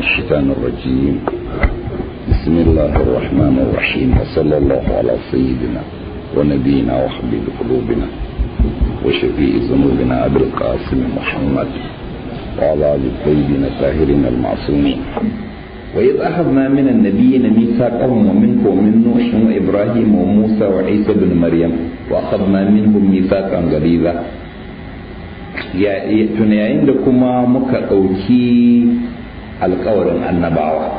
الشيطان الرجيم بسم الله الرحمن الرحيم وصلى الله على سيدنا ونبينا وحبيب قلوبنا وشفيء ذنوبنا أبي القاسم محمد وعلى آل الطيبين الطاهرين المعصومين وإذ أخذنا من النبيين ميثاقهم ومنك ومن نوح وإبراهيم وموسى وعيسى بن مريم وأخذنا منهم ميثاقا غليظا tuna yayin da kuma muka ɗauki alkawarin annabawa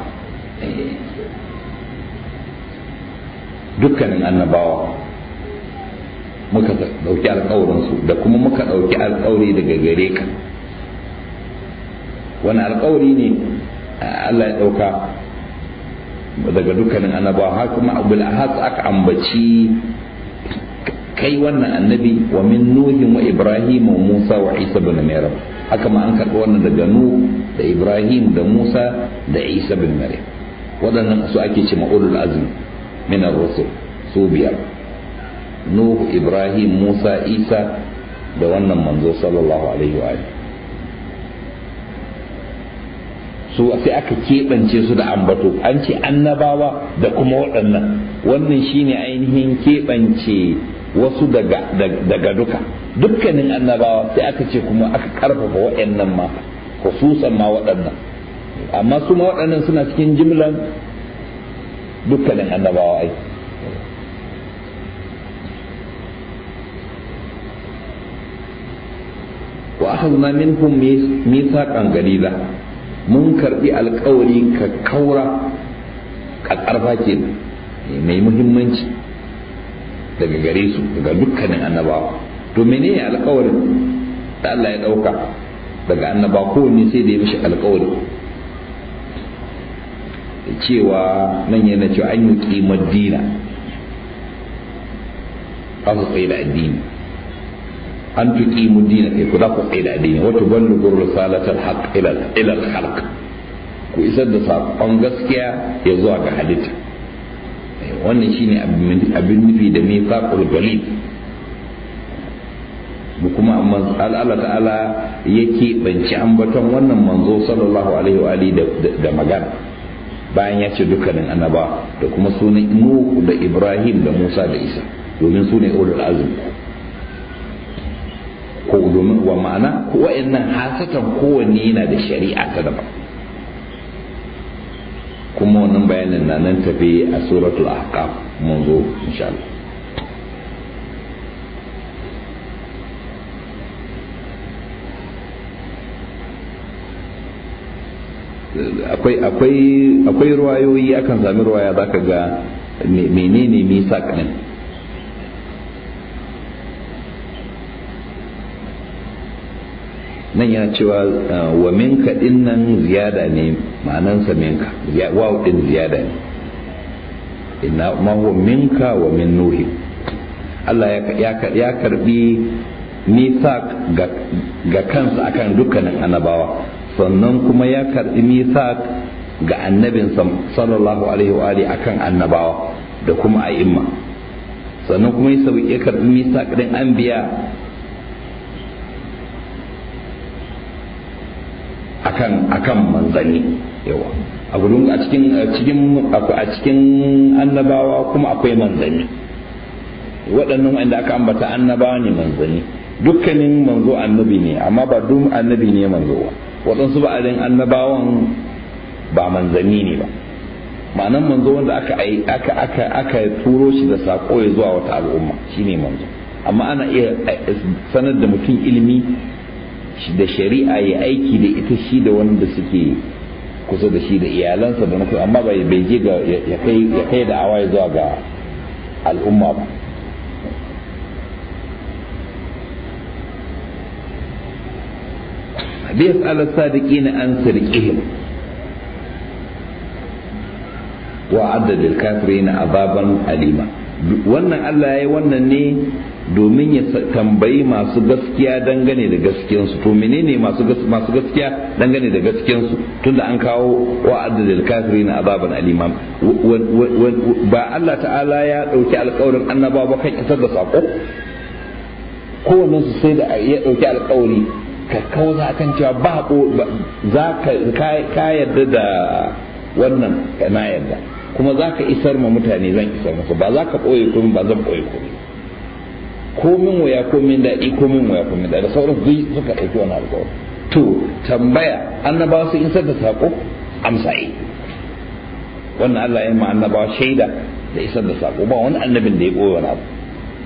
dukkanin annabawa muka ɗauki alkawarinsu da kuma muka ɗauki alkawari daga gare ka wani alkawari ne Allah ya ɗauka daga dukkanin annabawa har kuma abu aka ambaci kai wannan annabi wa min nuhin wa ibrahim wa musa wa isa bin maryam haka ma an karɓi wannan daga nuh da ibrahim da musa da isa bin maryam waɗannan su ake ce ma'ulul azmi min ar-rusul su biyar nuh ibrahim musa isa da wannan manzo sallallahu alaihi wa alihi su sai aka keɓance su da ambato an ce annabawa da kuma waɗannan wannan shine ainihin keɓance wasu daga, daga duka dukkanin annabawa sai aka ce kuma aka karfafa waɗannan ma khususan ma waɗannan amma su ma waɗannan suna cikin jimlan dukkanin annabawa ai wa akhadna minhum mithaqan galila mun karbi alkawari ka kaura ka karfa ke mai muhimmanci daga gare su daga dukkanin annabawa to menene alkawarin da Allah ya dauka daga annaba kowanne sai da ya mishi alkawari cewa nan yana cewa an yi kimar dina za su tsaye da addini an fi kimu dina kai ku za ku tsaye da addini wata ballu gurru salatar haq ilal halq ku isar da saƙon gaskiya ya zuwa ga halitta wannan shine abin nufi da mithaqul galib mu kuma Allah ta'ala yake banci ambaton wannan manzo sallallahu alaihi wa alihi da magana bayan ya ce dukkanin annaba da kuma sunan Nuh da Ibrahim da Musa da Isa domin su ne ulul azm ko domin wa ma'ana wa'annan hasatan kowanne yana da shari'a ta daban kuma wannan bayanin na nan tafi a suratul ahqaf mun zo insha Allah akwai akwai akwai ruwayoyi akan sami ruwaya zaka ga menene misak din nan yana cewa wa minka din nan ziyada ne ma'anansa minka waw din ziyada ne inna ma huwa minka wa min nuhi Allah ya karbi misak ga kansa akan dukkanin annabawa sannan kuma ya karbi misak ga annabin sallallahu alaihi wa alihi akan annabawa da kuma a'imma sannan kuma ya karbi misak din anbiya akan akan manzanni yawa a gudun a cikin cikin a cikin annabawa kuma akwai manzanni waɗannan wanda aka ambata annabawa ne manzanni dukkanin manzo annabi ne amma ba duk annabi ne manzo ba waɗansu ba adin annabawan ba manzanni ne ba ma'anan manzo wanda aka aka aka aka turo shi da sako ya zuwa wata al'umma shine manzo amma ana iya sanar da mutum ilimi da shari'a ya aiki da ita shi da wanda suke kusa da shi da iyalansa da nufi amma bai je ga ya kai da awaye zuwa ga al'umma ba biyas ala sadiqina an sirqihim wa addadil kafirina azaban alima wannan Allah ya yi wannan ne domin ya tambayi masu gaskiya dangane da gaskiyansu to menene masu masu gaskiya dangane da gaskiyansu tunda an kawo wa'ad lil kafirin azaban alima ba Allah ta'ala ya dauki alƙawarin annabawa ba kan isar da sako kowanne su sai da ya dauki alƙawari ka kawo za kan cewa ba za ka yarda da wannan na yarda kuma za ka isar ma mutane zan isar musu ba za ka ɓoye komi ba zan ɓoye komi komin waya komin daɗi komin waya komin daɗi da sauran duk suka ɗauki wani alƙawari to tambaya annabawa su isar da saƙo amsa yi wannan Allah ya ma annabawa shaida da isar da saƙo ba wani annabin da ya ɓoye wani abu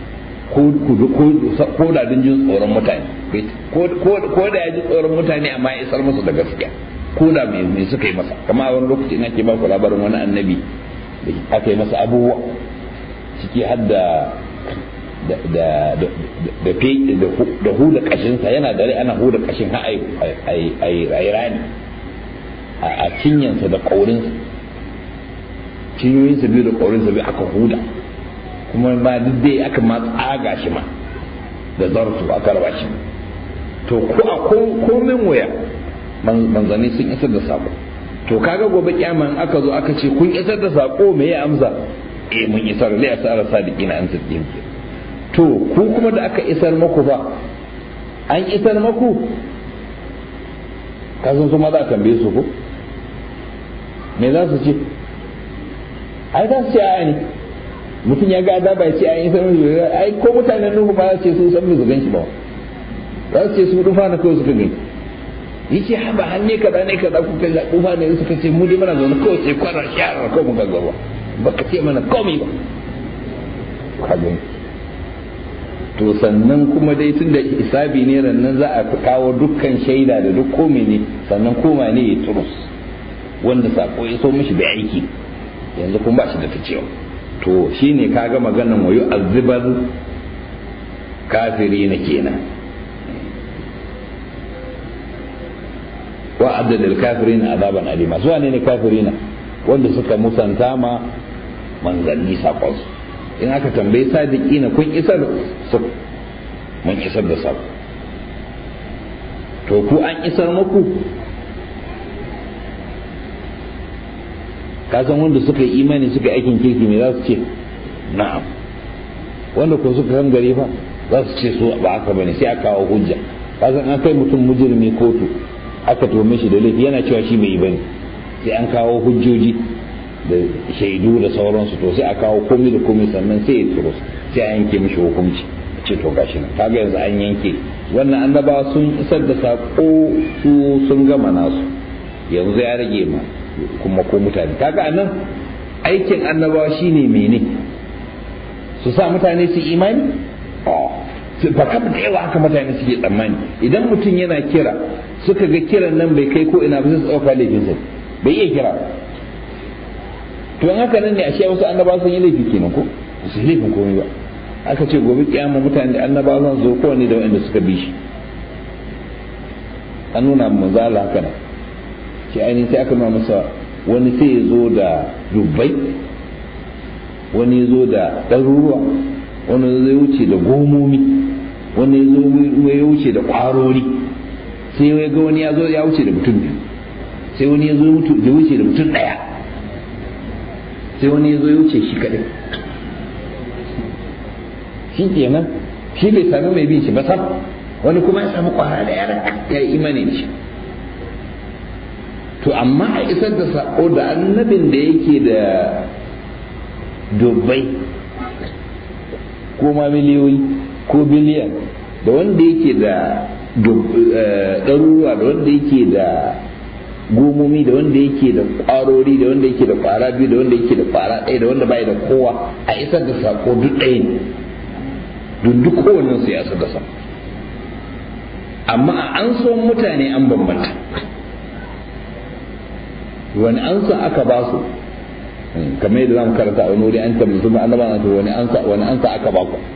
ko da din jin tsoron mutane ko da ya ji tsoron mutane amma ya isar musu da gaskiya ko da me suka yi masa kama a wani lokaci ina ke ba ku labarin wani annabi da aka yi masa abubuwa ciki har da da da da da huda kashinsa yana da rai ana huda kashin har ai rani a cinyansa da ƙaurinsa cinyoyinsa biyu da ƙaurinsa biyu aka huda kuma ma duk dai aka ma tsaga shi ma da zartu aka raba shi to ko a komin waya manzanni sun isar da sako to kaga gobe kyaman aka zo aka ce kun isar da sako me ya amsa eh mun isar li asara sadiqina an siddiqin to ku kuma da aka isar maku ba an isar maku kazan su ma za a tambaye su ko me za su ce ai za su ce a ne mutum ya ga azaba ya ce a yi sanin ai ko mutanen nuhu ba za su ce su san su gan shi ba za su ce su dufa na kawai suka gani yace haba har ne kaza ne kaza ku kai dufa ne suka ce mu dai muna zaune kawai sai kwarar shara kawai muka gaba baka ce mana komai ba ka gani to sannan kuma dai tun da isabi ne rannan za a kawo dukkan shaida da duk komai ne sannan koma ne ya turus wanda sako ya so mishi bai aiki yanzu kuma ba shi da ta cewa to shine kaga maganan wayo azibar kafiri na kenan wa addadal kafirin azaban alima su ne ne kafirina wanda suka musanta ma manzanni sakonsu in aka tambayi sadiki na kun isar su mun isar da sako to ku an isar muku kasan wanda suka yi imani suka yi aikin kirki me za su ce na'am wanda ko suka kan gari fa za su ce su ba haka bane sai a kawo hujja kasan an kai mutum mujirmi kotu aka tome shi da laifi yana cewa shi bai yi bane sai an kawo hujjoji da shaidu da sauransu to sai a kawo komai da komai sannan sai ya turo sai a yanke mishi hukunci ce to gashi nan kaga yanzu an yanke wannan annabawa sun isar da sako su sun gama nasu yanzu ya rage ma kuma ko mutane kaga anan aikin annabawa shine mene su sa mutane su imani ba kam da yawa haka mutane suke tsammani idan mutum yana kira suka ga kiran nan bai kai ko ina ba sai su ɗauka laifinsa bai iya kira to in haka nan ne ashe wasu annabawa sun yi laifi kenan ko su laifin komai ba aka ce gobe kiyama mutane da annabawa zan zo kowanne da waɗanda suka bi shi an nuna manzo Allah haka nan shi ainihin sai aka nuna masa wani sai ya zo da dubbai wani ya zo da ɗaruruwa wani zai wuce da gomomi wani ya wuce da ƙwarori sai ya ga wani ya zo ya wuce da mutum biyu sai wani ya zo ya wuce da mutum ɗaya sai wani ya zo ya wuce shi kaɗai shi kenan shi bai sami mai bin shi ba sam wani kuma ya samu ƙwara da yaran ya yi imani da shi to amma a isar da sako da annabin da yake da dubbai ko ma miliyoyi ko biliyan da wanda yake da ɗaruruwa da wanda yake da gomomi da wanda yake da ƙwarori da wanda yake da ƙwara biyu da wanda yake da ƙwara ɗaya da wanda bai da kowa a isar da sako duk ɗaya ne duk duk kowannen su ya isar da sako amma a an so mutane an bambanta wani ansa aka ba su kamar yadda zamu karanta a wani wuri an tambayi su annaba na to wani ansa wani ansa aka ba ku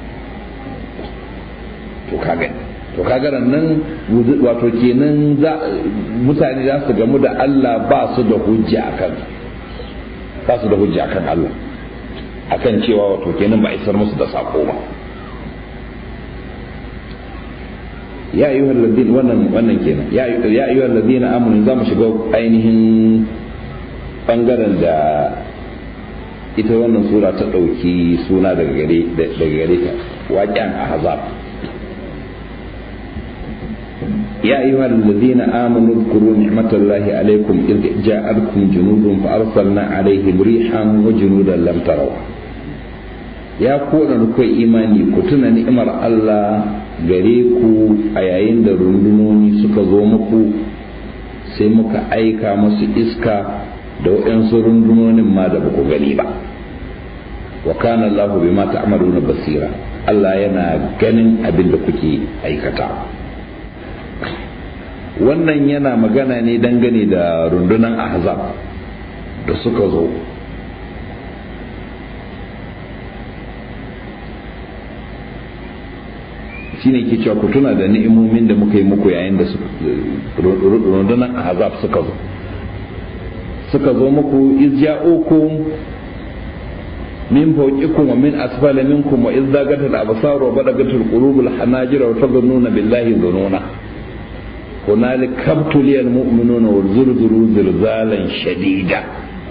to kaga to kaga nan wato kenan za mutane za su gamu da Allah ba su da hujja akan ba su da hujja akan Allah akan cewa wato kenan ba isar musu da sako ba ya ayyuhal ladin wannan wannan kenan ya ya ayyuhal ladina amanu za mu shiga ainihin bangaren da ita wannan sura ta dauki suna daga gare daga gare ta waqi'an ahzab يا أيها الذين آمنوا اذكروا نعمة الله عليكم إذ جاءتكم جنود فأرسلنا عليهم ريحا وجنودا لم تروا ya koda kai imani ku tuna ni'imar Allah gare ku a yayin da rundunoni suka zo muku sai muka aika masu iska da waɗansu rundunonin ma da baku gani ba wa kana Allahu bima ta'maluna basira Allah yana ganin abin da kuke aikata wannan yana magana ne dangane da rundunan ahzab da suka zo shine ke cewa ku tuna da ni'imomin da muka yi muku yayin da rundunar ahzab suka zo suka zo muku iz ja'ukum min fawqikum wa min asfala minkum wa iz zagat al-absar wa balagat al-qulub al-hanajir wa tadhunnuna billahi dhununa hunalik kabtuliya al-mu'minuna wa zulzulu zilzalan shadida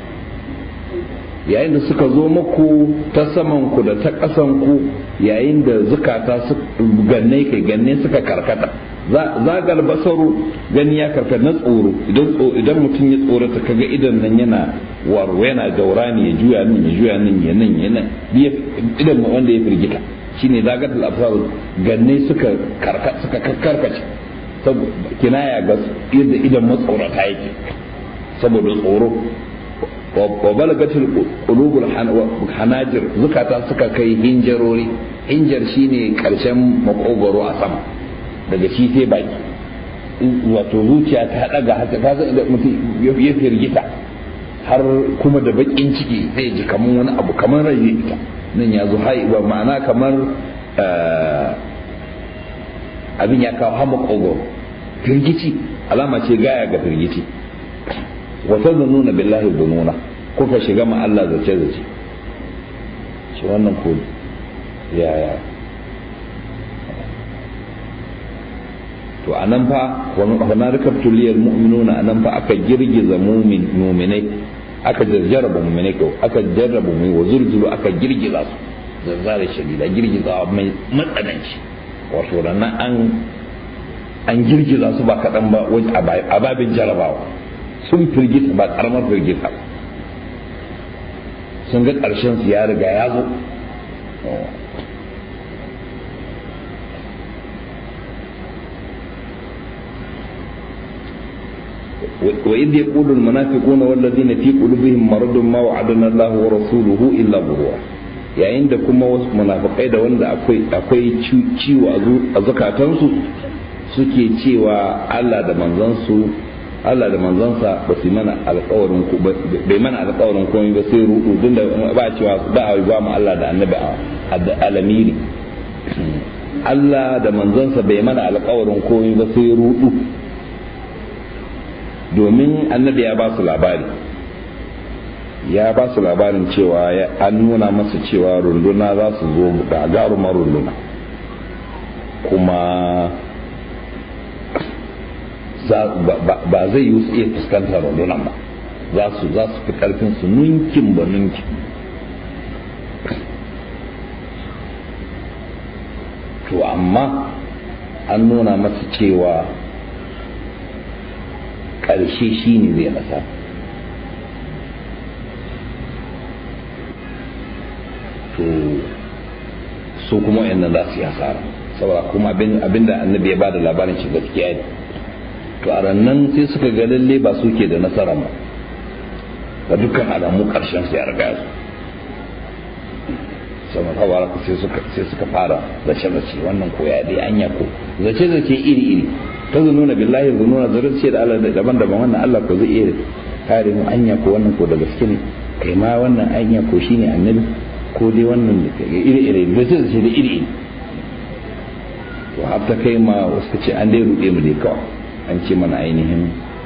yayin da suka zo muku ta saman ku da ta ƙasan ku yayin da zukata su ganne kai ganne suka karkata zagal basaru gani ya karkata na tsoro idan idan mutum ya tsorata kaga idan nan yana warwa yana gaurani ya juya nan ya juya nan ya nan ya nan idan wanda ya firgita shine zagal absar ganne suka karkata suka karkace kinaya ga yadda idan matsorata yake saboda tsoro wa balagatul qulubul hanajir zukata suka kai hinjarori hinjar shine karshen makogoro a sama daga shi sai baki wato zuciya ta daga haka ta san da mutum ya firgita har kuma da bakin ciki zai ji kamar wani abu kamar rai ita nan ya zo hai ba ma'ana kamar abin ya kawo hama makogoro firgici alama ce gaya ga firgici wata nuna billahi dununa kuka shiga ma Allah zace zace shi wannan ko yaya to anan fa wana rikabtu liyal mu'minuna anan fa aka girgiza mu'min mu'minai aka jarraba mu'minai ko aka jarraba mu wa zulzulu aka girgiza su zazzare shadida girgiza mai matsananci wato nan an an girgiza su ba kaɗan ba a babin jarabawa sun firgita ba karamar firgita sun ga ƙarshen su ya riga ya zo وإذ يقول المنافقون والذين في قلوبهم مرض ما وعدنا الله ورسوله إلا غرورا yayin da kuma wasu munafikai da wanda akwai ciwo a zukatansu suke cewa Allah da manzansu Allah da manzansa ba su mana alƙawarin ku bai mana alƙawarin komai ba sai rudu tun da ba cewa ba a ba mu Allah da annabi a alamiri Allah da manzansa bai mana alƙawarin komai ba sai rudu domin annabi ya ba su labari ya ba su labarin cewa an nuna masa cewa runduna za su zo gagarumar runduna kuma ba zai yi su iya fuskantar rundunan ba za su za su fi karfin su nunkin ba nunkin to amma an nuna masa cewa ƙarshe shi ne zai nasa to su kuma wayannan za su yi hasara saboda kuma abinda annabi ya ba da labarin shi gaskiya ne to a rannan sai suka ga lalle ba suke da nasara ba ga dukkan alamu karshen su ya riga su sama tawara sai suka sai suka fara zace zace wannan ko ya dai anya ko zace zace iri iri ta zununa billahi zununa zarce da Allah daban-daban wannan Allah ko zai iya kare mu anya ko wannan ko da gaske ne kai ma wannan anya ko shine annabi ko dai wannan iri iri zace zace da iri iri to har ta kai ma wasu ce an dai ruɗe mu dai kawai an ce mana ainihin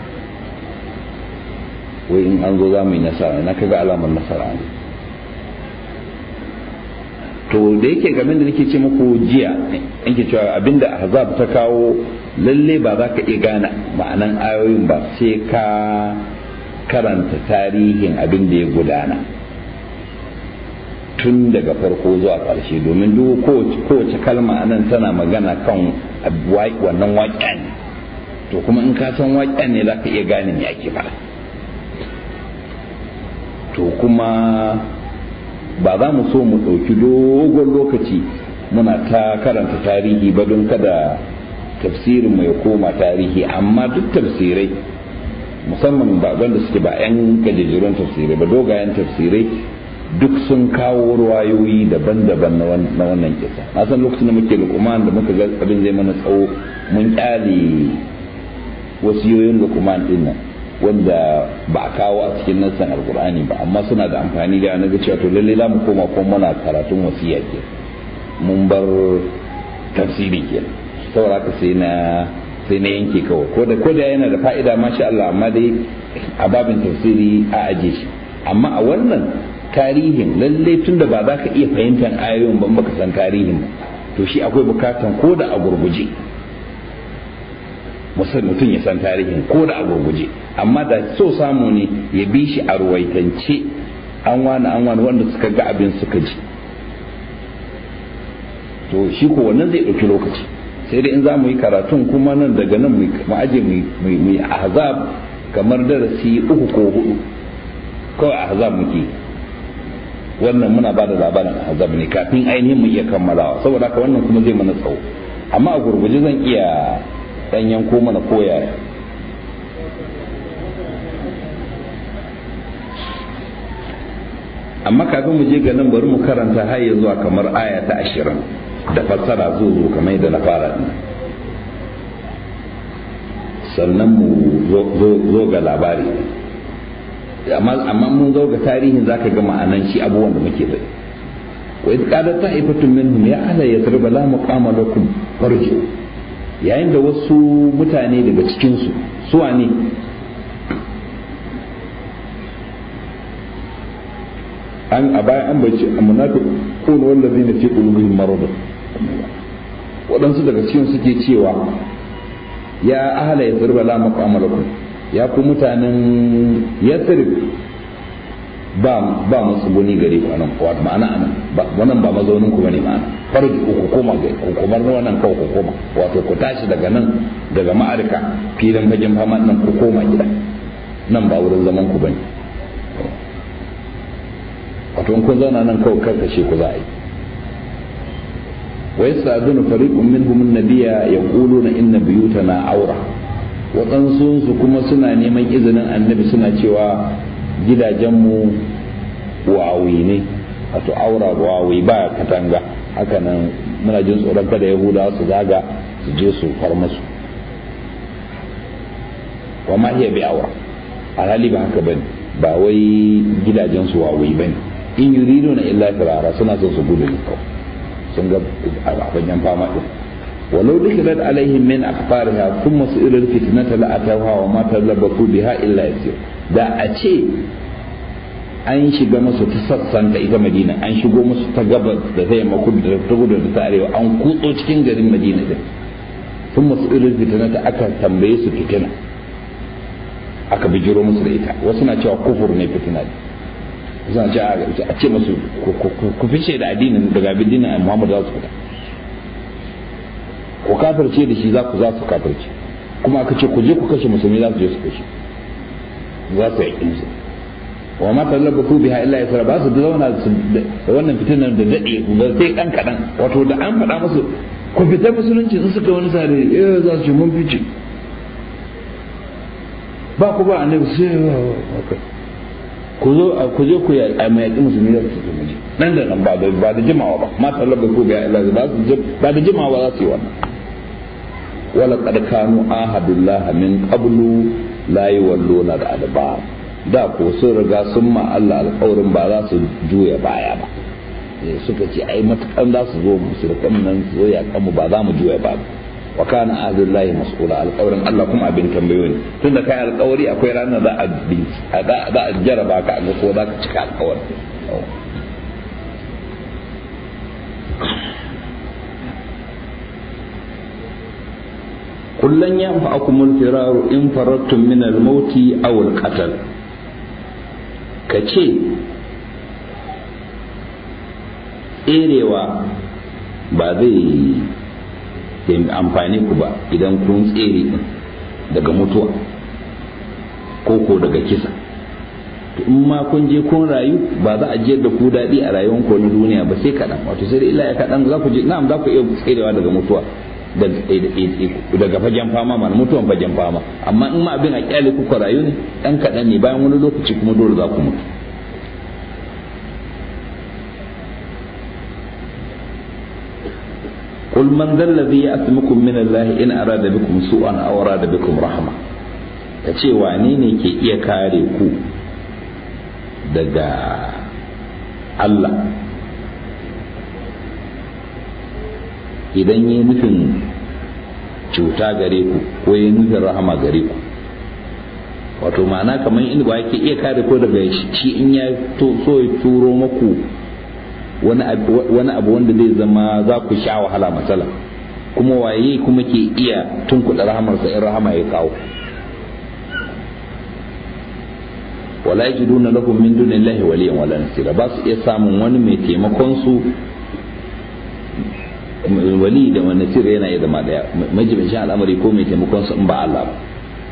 wai in an zo za mu yi nasara na kaga alamar nasara ne to da yake gamin da nake ce muku jiya yake cewa abinda ahzab ta kawo lalle ba za ka iya gane ma'anan ayoyin ba sai ka karanta tarihin abin da ya gudana tun daga farko zuwa ƙarshe domin duk kowace kalma anan tana magana kan wannan waƙa ne to kuma in ka san waƙen ne za ka iya gane me ake faɗa to kuma ba za mu so mu ɗauki dogon lokaci muna ta karanta tarihi ba don kada tafsirin mai koma tarihi amma duk tafsirai musamman ba wanda suke ba 'yan gajejjerun tafsirai ba dogayen tafsirai duk sun kawo ruwayoyi daban-daban na wannan kisa na san lokacin da muke lukuman da muka ga abin zai mana tsawo mun kyale wasiyoyin lukuman din nan wanda ba a kawo a cikin nassan alkur'ani ba amma suna da amfani da na ga cewa to lalle za mu koma kuma muna karatun wasiya ke mun bar tafsiri ke saboda haka sai na sai na yanke kawai ko da ko da yana da fa'ida masha Allah amma dai a babin tafsiri a aje shi amma a wannan tarihin lalle tunda ba za ka iya fahimtar ayoyin ba baka san tarihin ba to shi akwai bukatan ko da a gurguje mutum ya san tarihin ko da a gurguje amma da so samu ne ya bi shi a ruwaitance an wani an wani wanda suka ga abin suka ji to shi ko wannan zai ɗauki lokaci sai dai in za mu yi karatun kuma nan daga nan mu aje mu yi ahzab kamar darasi uku ko hudu kawai ahzab muke wannan muna ba da labarin ahzab ne kafin ainihin mu iya kammalawa saboda haka wannan kuma zai mana tsawo amma a gurguje zan iya dan yanko mana koya amma kafin mu je ga nan bari mu karanta har ya zuwa kamar aya ta ashirin da fassara zo zo kamar yadda na fara din sannan mu zo ga labari amma mun zo ga tarihin zaka ga ma'anan shi abubuwan da muke bai wa idh qalat ta'ifatun minhum ya ahla yathrib la muqama lakum farji'u yayin da wasu mutane daga cikin su suwa ne an a bayan an bace munafiqun wallazina fi qulubihim marad waɗansu daga cikin suke cewa ya ahla yathrib la muqama lakum ya ku mutanen yathrib ba ba matsuguni gare ku anan wato ma'ana anan wannan ba mazaunin ku bane ma'ana farji ku koma ga ku kuma wannan kawai ku koma wato ku tashi daga nan daga ma'arika filin fagen fama nan ku koma gida nan ba wurin zaman ku bane wato in kun zauna nan kawai karkashe ku za a yi wa yasta'dunu fariqun minhum an-nabiyya yaquluna inna buyutana awra waɗansu su kuma suna neman izinin annabi suna cewa gidajenmu wawi ne wato aura wawi ba katanga haka nan muna jin tsoron kada yahudawa su zaga su je su far musu wa ma iya bi aura alhali ba haka bane ba wai gidajen su wawi bane in yuridu na illa firara suna son su gudu ne kawai sun ga abin fama din ولو دخلت عليهم من أخبارها ثم سئل الفتنة لأتوها وما تلبثوا بها إلا يسير da a ce an shiga musu ta sassan ta ita madina an shigo musu ta gabas da ta yamma kudu da ta gudu da ta arewa an kutso cikin garin madina din sun masu irin fitina ta aka tambaye su fitina aka bijiro musu da ita wasu na cewa kufur ne fitina ne suna cewa a ce musu ku fice da addinin daga addinin muhammad za su fita ku kafirce da shi za ku za su kafirce kuma aka ce ku je ku kashe musulmi za su je su kashe za su yaƙi musu wa ma tallaba su biha illa yasra ba su da zauna da wannan fitinar da dade ba sai dan kadan wato da an faɗa musu ku fita musulunci in suka wani sare eh za su ce mun fice ba ku ba annabi sai ku zo ku je ku ya a mai yaƙi musulmi za su ce nan da nan ba da ba da jimawa ba ma tallaba su biha illa ba su ba da jimawa za su yi wannan wala qad kanu ahadullah min qablu la yawalluna da adbar da ko sun riga sun ma Allah alƙawarin ba za su juya baya ba suka ce ai matukan za su zo musu da nan zo ya kanmu ba za mu juya ba wa kana ahdullahi mas'ula alƙawarin Allah kuma abin tambayo ne tunda kai alƙawari akwai ranar za a za a jaraba ka ga ko za ka cika alƙawari kullun yanfa'akumul firaru in farattum min al-mauti aw al-qatl kace tserewa ba zai amfani ku ba idan kun tsere din daga mutuwa ko ko daga kisa to in ma kun je kun rayu ba za a jiyar da ku daɗi a rayuwar ku na duniya ba sai kaɗan wato sai da illa ya kaɗan za ku je na'am za ku iya tserewa daga mutuwa daga fagen fama mana mutuwan fagen fama amma in ma abin a kyale kuka rayu ne ɗan kaɗan ne bayan wani lokaci kuma dole za ku mutu قل من ذا الذي يأتمكم من الله إن أراد بكم سوءا أو أراد بكم رحمة kace wane ne ke iya kare ku daga Allah idan yi nufin cuta gare ku ko yi nufin rahama gare ku wato ma'ana kamar inda ba ke iya kare ku daga shi in ya so ya turo maku wani abu wanda zai zama za ku sha wahala matsala kuma waye kuma ke iya tunkuɗa rahamarsa in rahama ya kawo wala yajiduna lahum min dunillahi waliyan wala nasira ba su iya samun wani mai taimakon su wali da wani nasira yana iya zama daya majibin al'amari ko mai taimakon su in ba Allah ba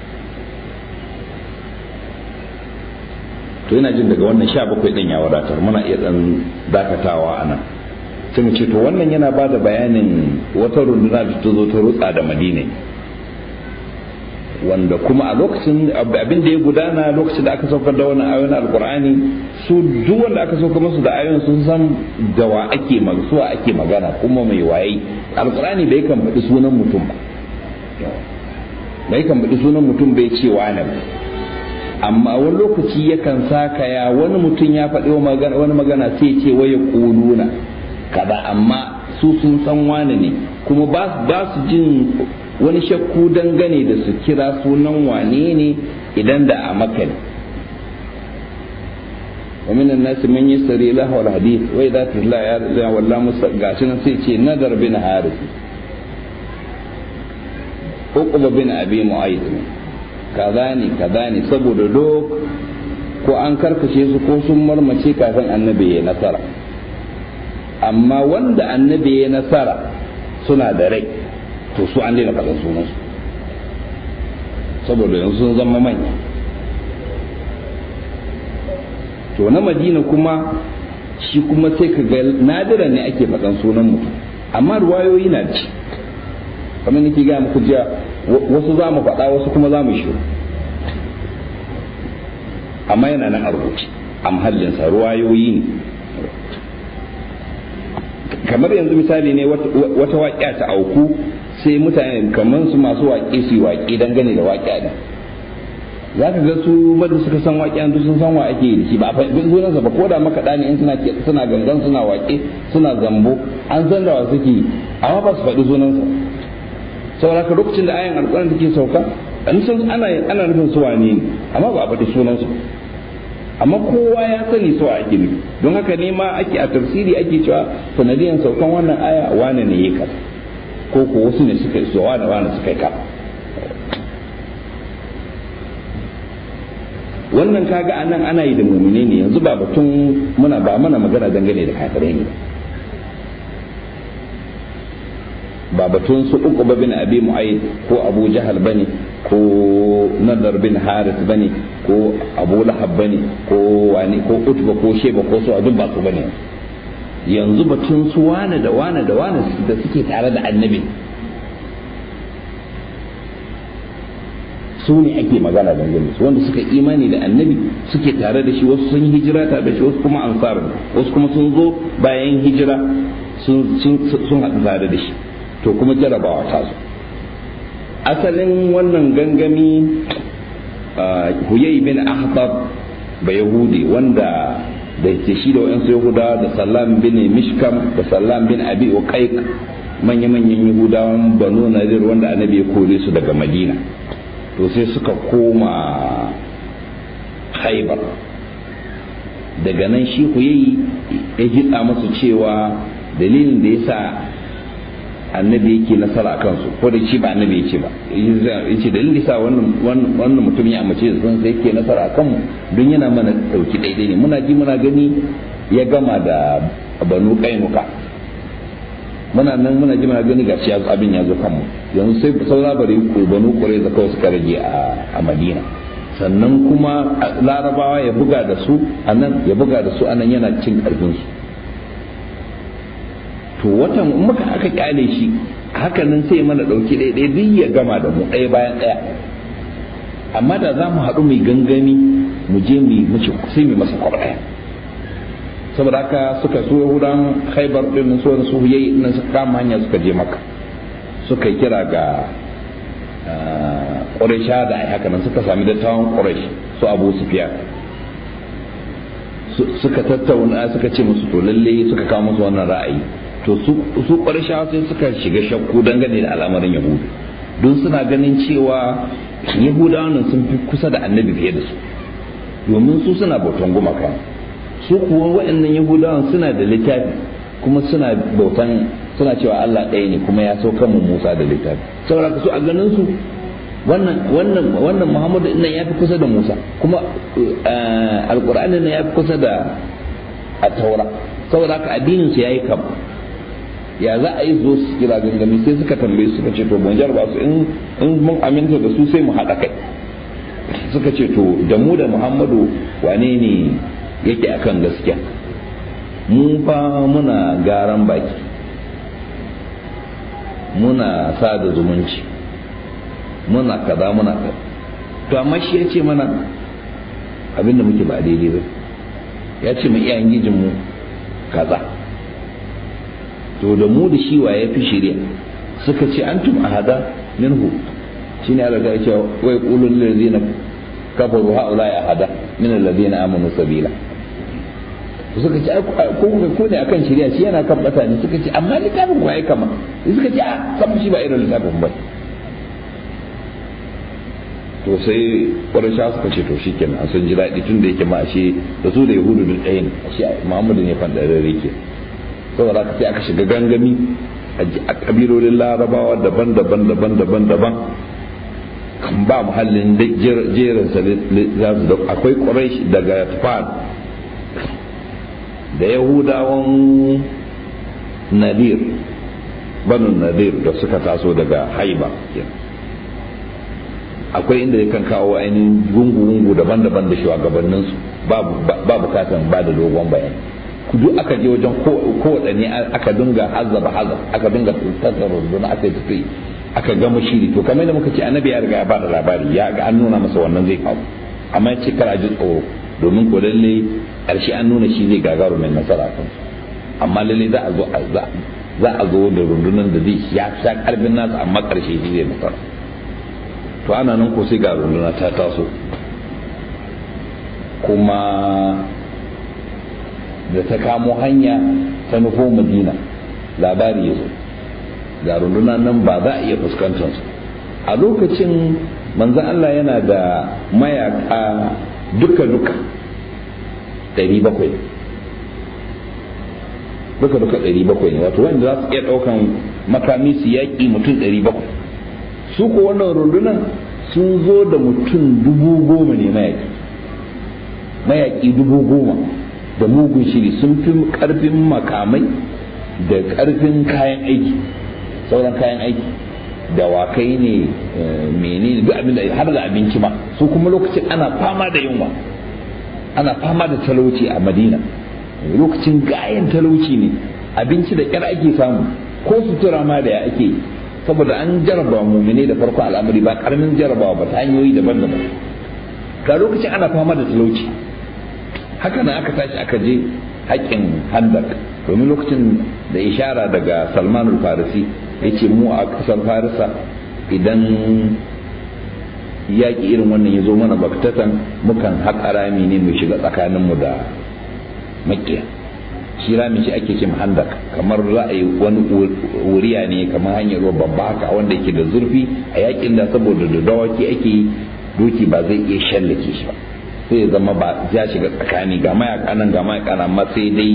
to yana jin daga wannan sha bakwai ɗin ya wadatar muna iya ɗan dakatawa a nan sai mu ce to wannan yana ba da bayanin wata runduna da ta zo ta rutsa da madina wanda kuma a lokacin abin da ya gudana lokacin da aka saukar da wani ayoyin alkur'ani su duk wanda aka saukar musu da ayoyin sun san da wa ake suwa ake magana kuma mai waye alkur'ani bai kan faɗi sunan mutum ba bai kan faɗi sunan mutum bai ce wane ba amma wani lokaci yakan sakaya wani mutum ya faɗi wani magana sai ce waya ƙuluna kaza amma su sun san wane ne kuma ba su jin wani shakku dangane da su kira sunan wane ne idan da a maka ne ومن الناس من يشتري له الحديث وإذا تتلى يا والله مستقاشنا سيتي نذر بن حارث عقبة بن أبي معيط kaza ne kaza ne saboda duk ko an karkashe su ko sun marmace kafin annabi ya nasara amma wanda annabi ya nasara suna da rai to su an daina faɗin sunansu saboda yanzu sun zama manya to na madina kuma shi kuma sai ka ga nadira ne ake faɗan sunan mutum amma ruwayoyi na ci kamar nake gaya muku jiya wasu za mu faɗa wasu kuma za mu shiru amma yana nan a rubuce a mahallinsa ruwayoyi ne kamar yanzu misali ne wata waƙiya ta auku sai mutane kamar su masu waƙe su yi waƙe dangane da waƙiya ne za ka ga su madu suka san waƙiya duk sun san wa ake yi da shi ba a faɗin sunansa ba ko da makaɗa ne in suna suna gangan suna waƙe suna zambo an san da wa suke yi amma ba su faɗi sunansa saboda ka lokacin da ayan alƙur'ani take sauka an san ana ana nufin su wane ne amma ba a faɗi sunansu amma kowa ya sani su ake nufi don haka ne ma ake a tafsiri ake cewa sanadiyan saukan wannan aya wane ne ya kaza ko ko wasu ne suka yi wane wane suka yi kaza wannan kaga anan ana yi da mumine ne yanzu ba batun muna ba mana magana dangane da kafirai ne ba batun su uku ba bin abi mu'ayyid ko abu jahal bane ko nadar bin haris bane ko abu lahab bane ko wani ko utba ko sheba ko su duk ba su bane yanzu batun su wane da wane da wane da suke tare da annabi su ne ake magana dangane su wanda suka imani da annabi suke tare da shi wasu sun hijira tare da shi wasu kuma ansar wasu kuma sun zo bayan hijira sun haɗu tare da shi to kuma jarabawa ta zo asalin wannan gangami huyai bin ahbab ba yahudi wanda da ke shi da wa'yansu yahuda da sallam bin mishkam da sallam bin abi uqaiq manya-manyan yahudawan banu nadir wanda annabi ya kore su daga madina to sai suka koma haibar daga nan shi huyai ya hitsa masu cewa dalilin da ya sa annabi yake nasara a kansu ko da shi ba annabi yake ba yace dalilin sa wannan wannan mutum ya amince da sun sai yake nasara a kanmu don yana mana dauki daidai ne muna ji muna gani ya gama da banu kainuka muna nan muna ji muna gani gashi abin ya zo kanmu yanzu sai saura bari banu kure da kawai suka rage a madina sannan kuma larabawa ya buga da su a nan ya buga da su a nan yana cin karfinsu to watan in muka aka kyale shi haka nan sai mana dauki ɗaya duk ya gama da mu ɗaya bayan ɗaya amma da za mu haɗu mai gangami mu je mu mace sai mu masa kwab ɗaya saboda haka suka so yahudan haibar ɗin su wani su yayi nan suka kama hanya suka je maka suka kira ga ƙuraisha da ai haka nan suka sami dattawan ƙuraish su abu sufiya suka tattauna suka ce musu to lalle suka kawo musu wannan ra'ayi to su ƙuraisha sai suka shiga shakku dangane da al'amarin yahudu don suna ganin cewa yahudawan sun fi kusa da annabi fiye da su domin su suna bautan gumaka su kuwa waɗannan yahudawan suna da littafi kuma suna bautan suna cewa Allah ɗaya ne kuma ya sauka mu Musa da littafi saboda su a ganin su wannan wannan wannan Muhammadu nan ya fi kusa da Musa kuma alqur'ani nan ya fi kusa da at-taura saboda haka addinin su yayi kam ya za a yi zo su kira gangami sai suka tambaye suka ce to mun jarba su in mun aminta da su sai mu haɗa kai suka ce to da mu da Muhammadu wane ne yake akan gaskiya mu fa muna garan baki muna sada zumunci muna kaza muna kaza to amma shi ya ce mana abinda muke ba daidai ba ya ce mu iyayen gijinmu kaza to da mu da shi wa ya fi shirya suka ce antum ahada minhu shine Allah ya ce wai qulul ladzina kafaru haula ya hada min alladhina amanu sabila suka ce ko ko ne akan shari'a shi yana kan bata ne suka ce amma littafin ku ai kama suka ce a san shi ba irin littafin ba to sai ƙwarisha suka ce to shikenan a sun ji daɗi tun da yake ma ashe da su da yahudu duk ɗaya ne ashe muhammadu ne fandarare ke saboda haka sai aka shiga gangami a kabilolin larabawa daban-daban daban-daban daban kan ba muhallin jerin sa za su da akwai quraish daga tufan da yahudawan nadir banu nadir da suka taso daga haiba akwai inda ya kan kawo ainihin gungu-gungu daban-daban da shugabanninsu ba bukatan ba da dogon bayani duk aka je wajen kowaɗanne aka dinga hazaba hazab aka dinga tattara rundunar aka yi tafi aka gama shiri to kamar da muka ce annabi ya riga ya bada labari ya ga an nuna masa wannan zai faru amma ya ce kar a ji tsoro domin ko lalle ƙarshe an nuna shi zai gagaru mai nasara kan amma lalle za a zo za a zo da rundunar da zai ya sha karfin nasa amma ƙarshe shi zai nasara to ana nan ko sai ga runduna ta taso kuma da ta kamo hanya ta nufo madina labari ya zo ga rundunar nan ba za a iya fuskantar su a lokacin manzan Allah yana da mayaka duka-duka 700 duka-duka 700 ne wato wanda za su iya ɗaukan makami su yaƙi mutum 700 su ko wannan rundunar sun zo da mutum dubu goma ne mayaki mayaki dubu goma da mugun shiri sun fi karfin makamai da karfin kayan aiki sauran kayan aiki dawakai ne menene duk abin da har da abinci ma su kuma lokacin ana fama da yunwa ana fama da talauci a madina lokacin gayan talauci ne abinci da kyar ake samu ko sutura ma da ya ake yi saboda an jaraba mumine da farko al'amari ba karamin jarabawa ba ta hanyoyi daban-daban ga lokacin ana fama da talauci haka nan aka tashi aka je haƙƙin handak domin lokacin da ishara daga salmanul farisi ya ce mu a ƙasar farisa idan yaƙi irin wannan ya zo mana baktatan mukan haƙa rami ne mu shiga tsakaninmu da maƙiya shi rami shi ake ce handak kamar za a yi wani wuriya ne kamar hanyar ruwa babba haka wanda yake da zurfi a yaƙin da saboda da dawaki ake doki ba zai iya shallake shi ba sai ya zama ba ya shiga tsakani ga mayaka nan ga mayaka nan amma sai dai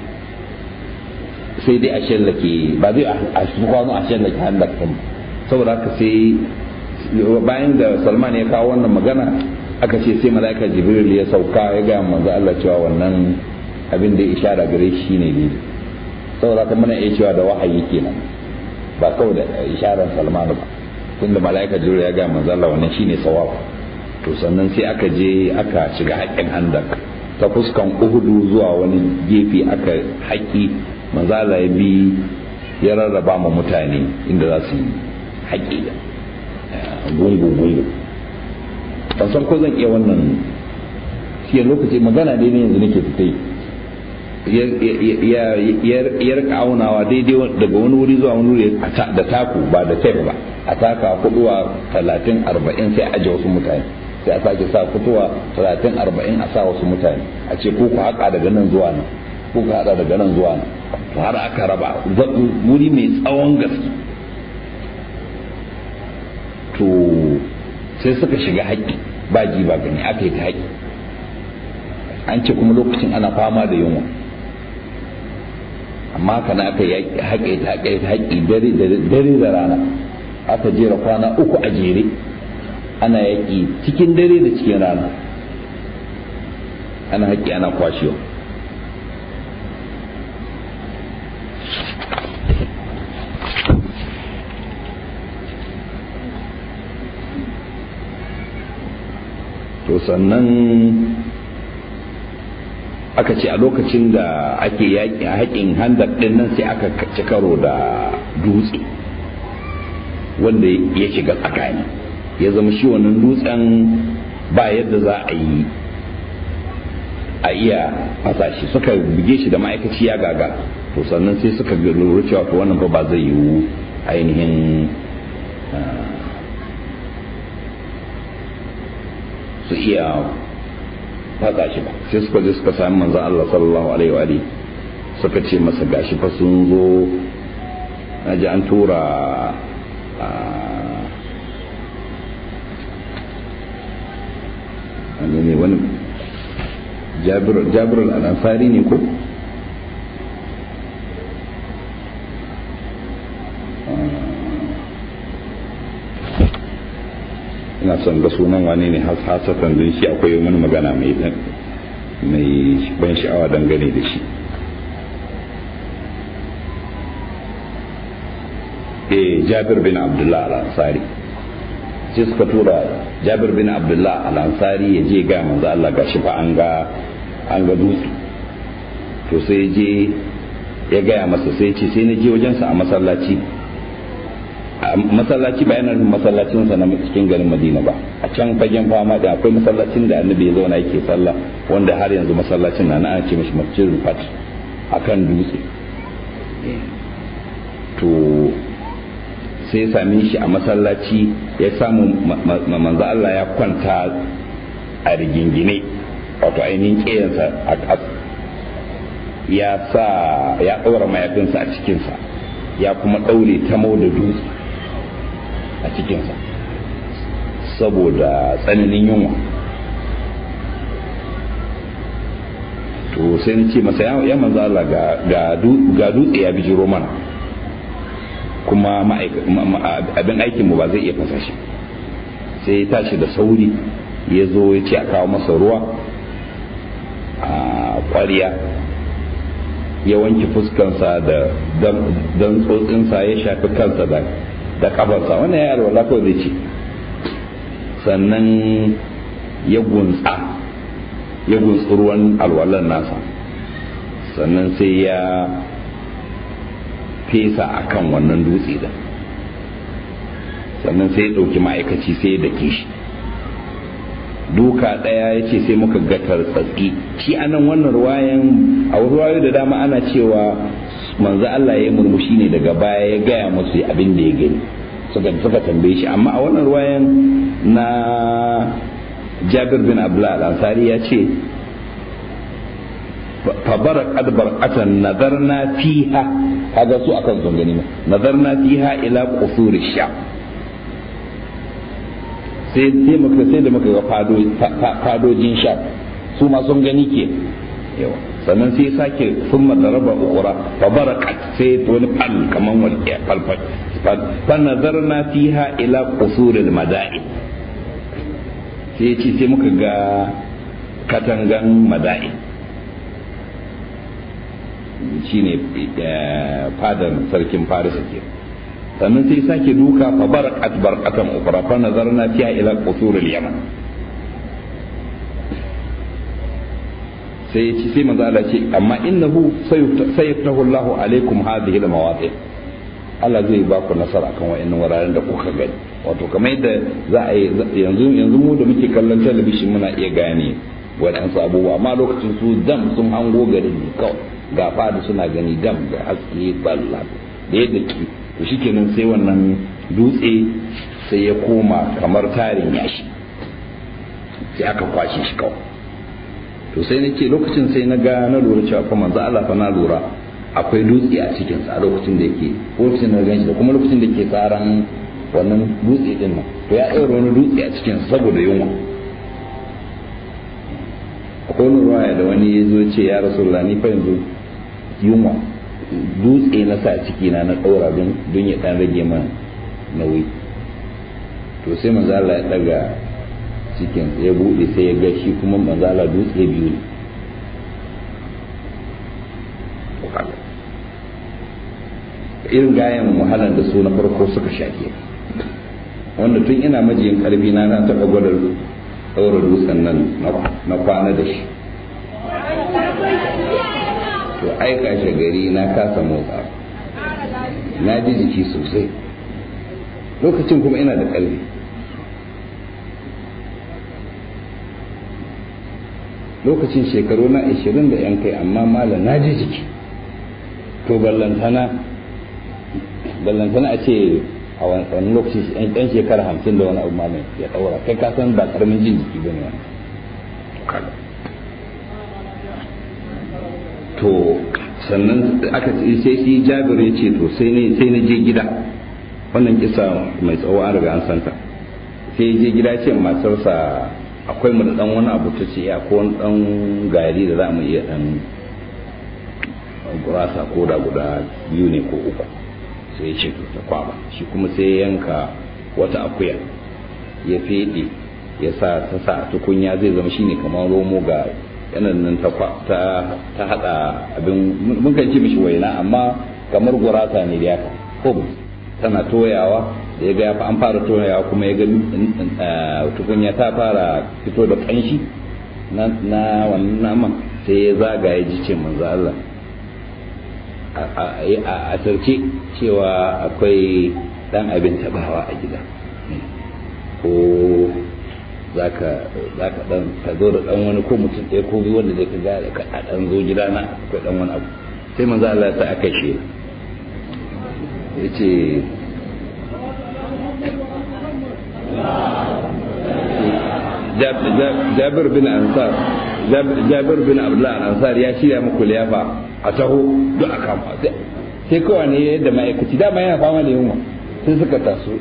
sai dai a shallake ba zai a kwano a shallake handak din saboda haka sai bayan da salman ya kawo wannan magana aka ce sai mala'ika jibril ya sauka ya ga manzo Allah cewa wannan abin da ya ishara gare shi ne ne saboda haka muna iya cewa da wahayi kenan ba kawai da isharar salmanu ba tunda mala'ika jibril ya ga manzo Allah wannan shine sawab to sannan sai aka je aka shiga haƙƙin handak ta fuskan uhudu zuwa wani gefe aka haƙi manzo Allah ya bi ya rarraba ma mutane inda za su yi haƙi da gungu gungu ban san ko zan iya wannan shi lokaci magana dai ne yanzu nake fita ya rika aunawa daidai daga wani wuri zuwa wani wuri da taku ba da tape ba a taka kuduwa talatin arba'in sai aje wasu mutane sai a sake sa kutuwa talatin arba'in a sa wasu mutane a ce ko ku haƙa daga nan zuwa nan ko ku haɗa daga nan zuwa nan to har aka raba wuri mai tsawon gaske to sai suka shiga haƙƙi ba ji ba gani aka yi ta haƙƙi an ce kuma lokacin ana fama da yunwa amma kana aka yi haƙe ta haƙe ta haƙi dare da rana aka jera kwana uku a jere ana yaƙi cikin dare da cikin rana ana haƙi ana kwashewa to sannan aka ce a lokacin da ake yaƙi a haƙin handar ɗin nan sai aka ci karo da dutse wanda ya shiga tsakani ya zama shi wannan dutsen ba yadda za a yi a iya fasa shi suka buge shi da ma'aikaci ya gaga to sannan sai suka lura cewa to wannan ba zai yiwu ainihin su iya faɗa shi ba sai suka je suka sami manzan Allah sallallahu alaihi wa suka ce masa gashi fa sun zo na ji an tura wani ne wani jabir al-ansari ne ko ina son ga sunan wane ne hasatan don shi akwai wani magana mai mai ban sha'awa dangane da shi eh jabir bin abdullah al-ansari sai suka tura jabir bin abdullah al-ansari ya je ga manzo Allah gashi fa an ga an ga dutse to sai je ya gaya masa sai ce sai na je wajensa a masallaci masallaci ba yana masallacinsa na cikin garin madina ba a can fagen fama da akwai masallacin da annabi ya zauna yake sallah wanda har yanzu masallacin na ana ce mashi masjidul fat akan dutse to sai same shi a masallaci ya samu manzo Allah ya kwanta a rigingine wato ainihin ƙeyansa a ƙas ya sa ya ɗaura mayafinsa a cikinsa ya kuma ɗaure ta da dutse a cikinsa saboda tsananin yunwa to sai na ce masa ya manzo Allah ga dutse ya bijiro mana kuma abin aikinmu ba zai iya fasa shi sai ya tashi da sauri ya zo ya ce a kawo masa ruwa a kwariya ya wanke fuskansa da dan tsotsinsa ya shafi kansa da da kafarsa wannan ya alwala kawai zai ce sannan ya gunsa ya gunsi ruwan alwalan nasa sannan sai ya fesa a kan wannan dutse da sannan sai ya ɗauki ma'aikaci sai ya dake shi duka ɗaya ya ce sai muka ga tartsatsi shi anan wannan ruwayan a ruwayo da dama ana cewa manzo Allah ya murmushi ne daga baya ya gaya musu abin da ya gani suka suka tambaye shi amma a wannan ruwayan na Jabir bin Abdullah al-Ansari ya ce فبرق أدبرقة نظرنا فيها هذا سوء أكن زنغني نظرنا فيها إلى قصور الشام sai sai muka sai da muka ga fadojin sha su ma sun gani ke yawa sannan sai sake sun madaraba ukura fa barakat sai wani fal kaman walƙiya falfal fa nazarna fiha ila qusuril mada'in sai ce sai muka ga katangan mada'in shine fadar sarkin farisa ke sannan sai sake duka fa barakat barakatan ukra fa nazarna fiha ila qusur al-yaman sai ya ci sai manzo Allah ce amma innahu sayaftahu Allahu alaikum hadhihi al-mawadi Allah zai ba ku nasara kan wa'annan wuraren da kuka gani wato kamar yadda za a yi yanzu yanzu mu da muke kallon talabishin muna iya gane waɗansu abubuwa amma lokacin su dam sun hango garin ne kawai ga fada suna gani dam da haske balla da yadda ki to shikenan sai wannan dutse sai ya koma kamar tarin yashi sai aka kwashe shi kawai to sai nake lokacin sai na ga na lura cewa fa manzo Allah fa na lura akwai dutse a cikin sa a lokacin da yake lokacin da ganshi da kuma lokacin da yake tsaran wannan dutse din nan to ya ɗaura wani dutse a cikin saboda yunwa akwai wani ruwaya da wani ya zo ce ya rasulullah ni fa yanzu yunwa dutse na sa ciki na na ɗaura don ya ɗan rage man nauyi to sai manzo Allah ya ɗaga cikin ya buɗe sai ya ga shi kuma manzo Allah dutse biyu ne irin gayan wahalar da su na farko suka shaƙe wanda tun ina majiyin ƙarfi na na taɓa gwada ɗaura dutsen nan na kwana da shi to aika shi gari na kasa motsa na ji jiki sosai lokacin kuma ina da ƙarfi lokacin shekaru na 20 da yan kai amma mala na ji jiki to ballantana ballantana a ce a wani lokaci yan shekara hamsin da wani abu malam ya ɗaura kai ka san ba karamin jin jiki ba ne wani to sannan aka ce sai shi jabir ya ce to sai ne sai na je gida wannan kisa mai tsawo an riga an santa sai je gida ce matarsa akwai mu da dan wani abu ta ce ya ko wani dan gari da za mu iya dan gurasa ko da guda biyu ne ko uku sai ya ce to ta kwaba shi kuma sai yanka wata akuya ya fede ya sa ta sa tukunya zai zama shine kamar romo ga yanan nan ta ta hada abin mun kan ci mishi waina amma kamar gurasa ne da haka ko tana toyawa da ya ga an fara toyawa kuma ya ga tukunya ta fara fito da kanshi na wannan naman sai ya zaga ya ji ce manzo Allah a sarki cewa akwai dan abin tabawa a gida ko za ka dan ka zo da dan wani ko mutum ɗaya ko biyu wanda zai ka ga ka dan zo gida na akwai dan wani abu sai manzo Allah ta aka shi yace Jabir bin Ansar Jabir bin Abdullah Ansar ya shirya muku liyafa a taho duk aka ma sai kawai ne yadda ma'aikaci dama yana fama da yunwa sai suka taso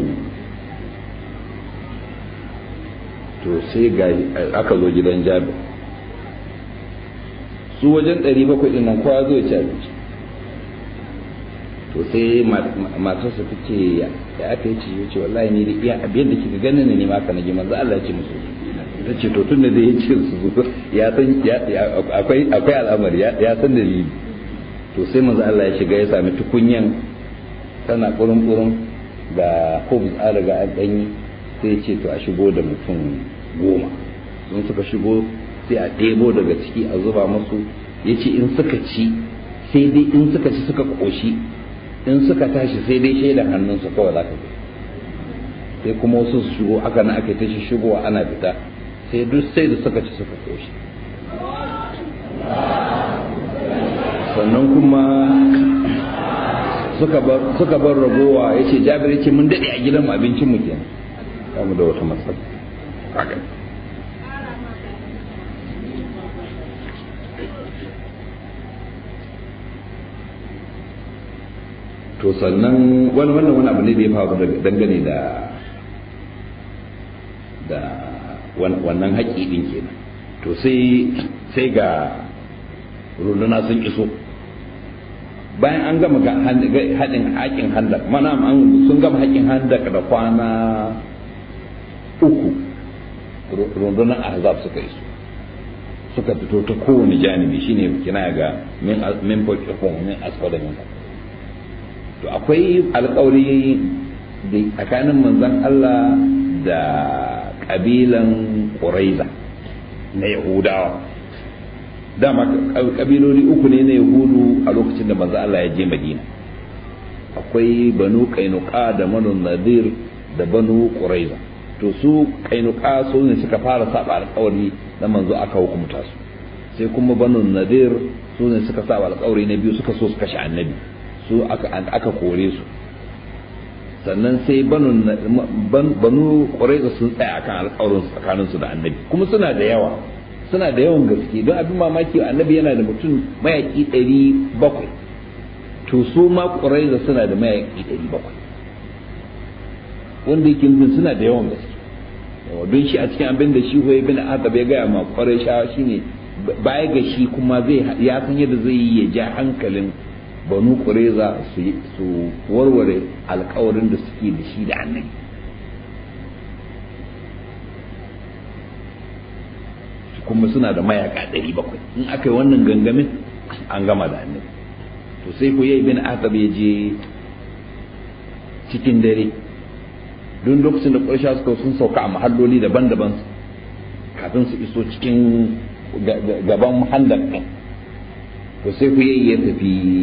to sai ga aka zo gidan Jabir su wajen 700 din nan kowa zo ya ci abinci to sai matarsa ta ce ya aka yi ce ya ce wallahi ni da iya abin da kika ganin ne ma ka nage manzo Allah ya ce musu ta ce to tun da zai ce su ya san akwai akwai al'amari ya san dalili to sai manzo Allah ya shiga ya sami tukunyan tana kurun kurun da hobs an riga an danyi sai ya ce to a shigo da mutum goma sun suka shigo sai a ɗebo daga ciki a zuba musu ya ce in suka ci sai dai in suka ci suka ƙoshi in suka tashi sai dai shaidan hannunsu kawai za ka ga sai kuma wasu su shigo aka na aka tashi shigowa ana fita sai duk sai da suka ci suka koshi sannan kuma suka bar ragowa ya ce jabir ya ce mun daɗe a gidan abincinmu kenan kamu da wata matsala to sannan wani wannan wani abu ne da ya faru dangane da da wannan haƙi ɗin kenan to sai sai ga runduna sun iso bayan an gama haɗin haƙin handak mana sun gama haƙin handak da kwana uku rundunar ahzab suka iso suka fito ta kowane janibi shine kina ga min min fawqihum min asfala min to akwai alƙawari da tsakanin manzon Allah da kabilan Quraiza na Yahudawa dama kabiloli uku ne na Yahudu a lokacin da manzon Allah ya je Madina akwai Banu Qainuqa da Banu Nadir da Banu Quraiza to su Qainuqa su ne suka fara saba alƙawari na manzo aka hukunta su sai kuma Banu Nadir su ne suka saba alƙawari na biyu suka so su kashe annabi su aka kore su sannan sai banu ƙwaraiza sun tsaya akan alƙawarin tsakaninsu da annabi kuma suna da yawa suna da yawan gaske don abin mamaki annabi yana da mutum mayaƙi ɗari bakwai to su ma ƙwaraiza suna da mayaƙi ɗari bakwai wanda yake nufin suna da yawan gaske don shi a cikin abin da shi hoye bin adab ya gaya ma ƙwarai shawa shine baya ga shi kuma zai ya san yadda zai yi ya ja hankalin banu ƙureza su warware alkawarin da suke da shi da annabi kuma suna da mayaka ɗari bakwai in aka yi wannan gangamin an gama da annabi to sai ku yi bin atab ya je cikin dare don lokacin da ƙarshe suka sun sauka a mahalloli daban-daban kafin su iso cikin gaban handar ɗin to sai ku yi ya tafi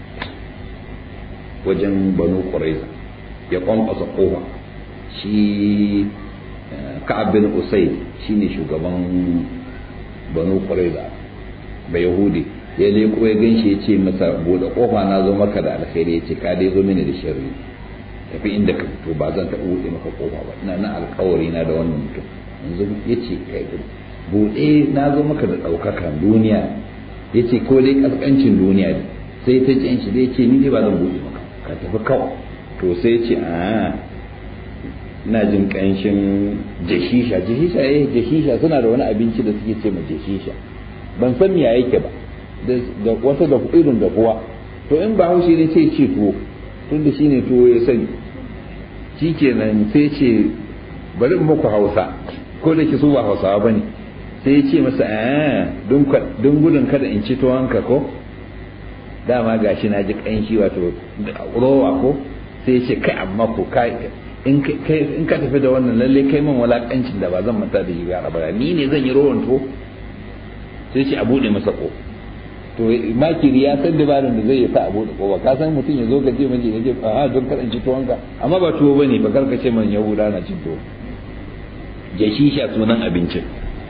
wajen banu ƙuraiza ya kwankwasa kowa shi ka'ab bin usaid shine shugaban banu ƙuraiza bai yahudi ya leko ya ganshi ya ce masa bude kofa na zo maka da alkhairi ya ce ka dai zo mini da sharri tafi inda ka fito ba zan taɓa buɗe maka kofa ba ina nan alkawari na da wannan mutum yanzu ya ce kai buɗe na zo maka da ɗaukakan duniya ya ce ko dai ƙasƙancin duniya ne sai ta jin shi dai ce ni dai ba zan buɗe maka ka tafi kawai to sai ce a ina jin ƙanshin jashisha jashisha eh jashisha suna da wani abinci da suke ce ma jashisha ban san me yake ba da wata da irin da kuwa to in ba haushi ne sai ce tuwo tun da shine tuwo ya sani shikenan sai ce bari in muku hausa ko da ki su ba hausawa bane sai ya ce masa a don gudun kada in ci tuwanka ko dama gashi na ji kanshi wato rowa ko sai ya ce kai amma ko kai in ka tafi da wannan lalle kai man walakancin da ba zan manta da shi ga ba ni ne zan yi rowan to sai ce a bude masa ko to makiri ya san dabarin da zai sa a bude ko ba ka san mutum ya zo ka ce mace ne ce a don kada in ci tuwanka amma ba tuwo bane ba karka ce man yahuda na cin tuwo jashisha sunan abincin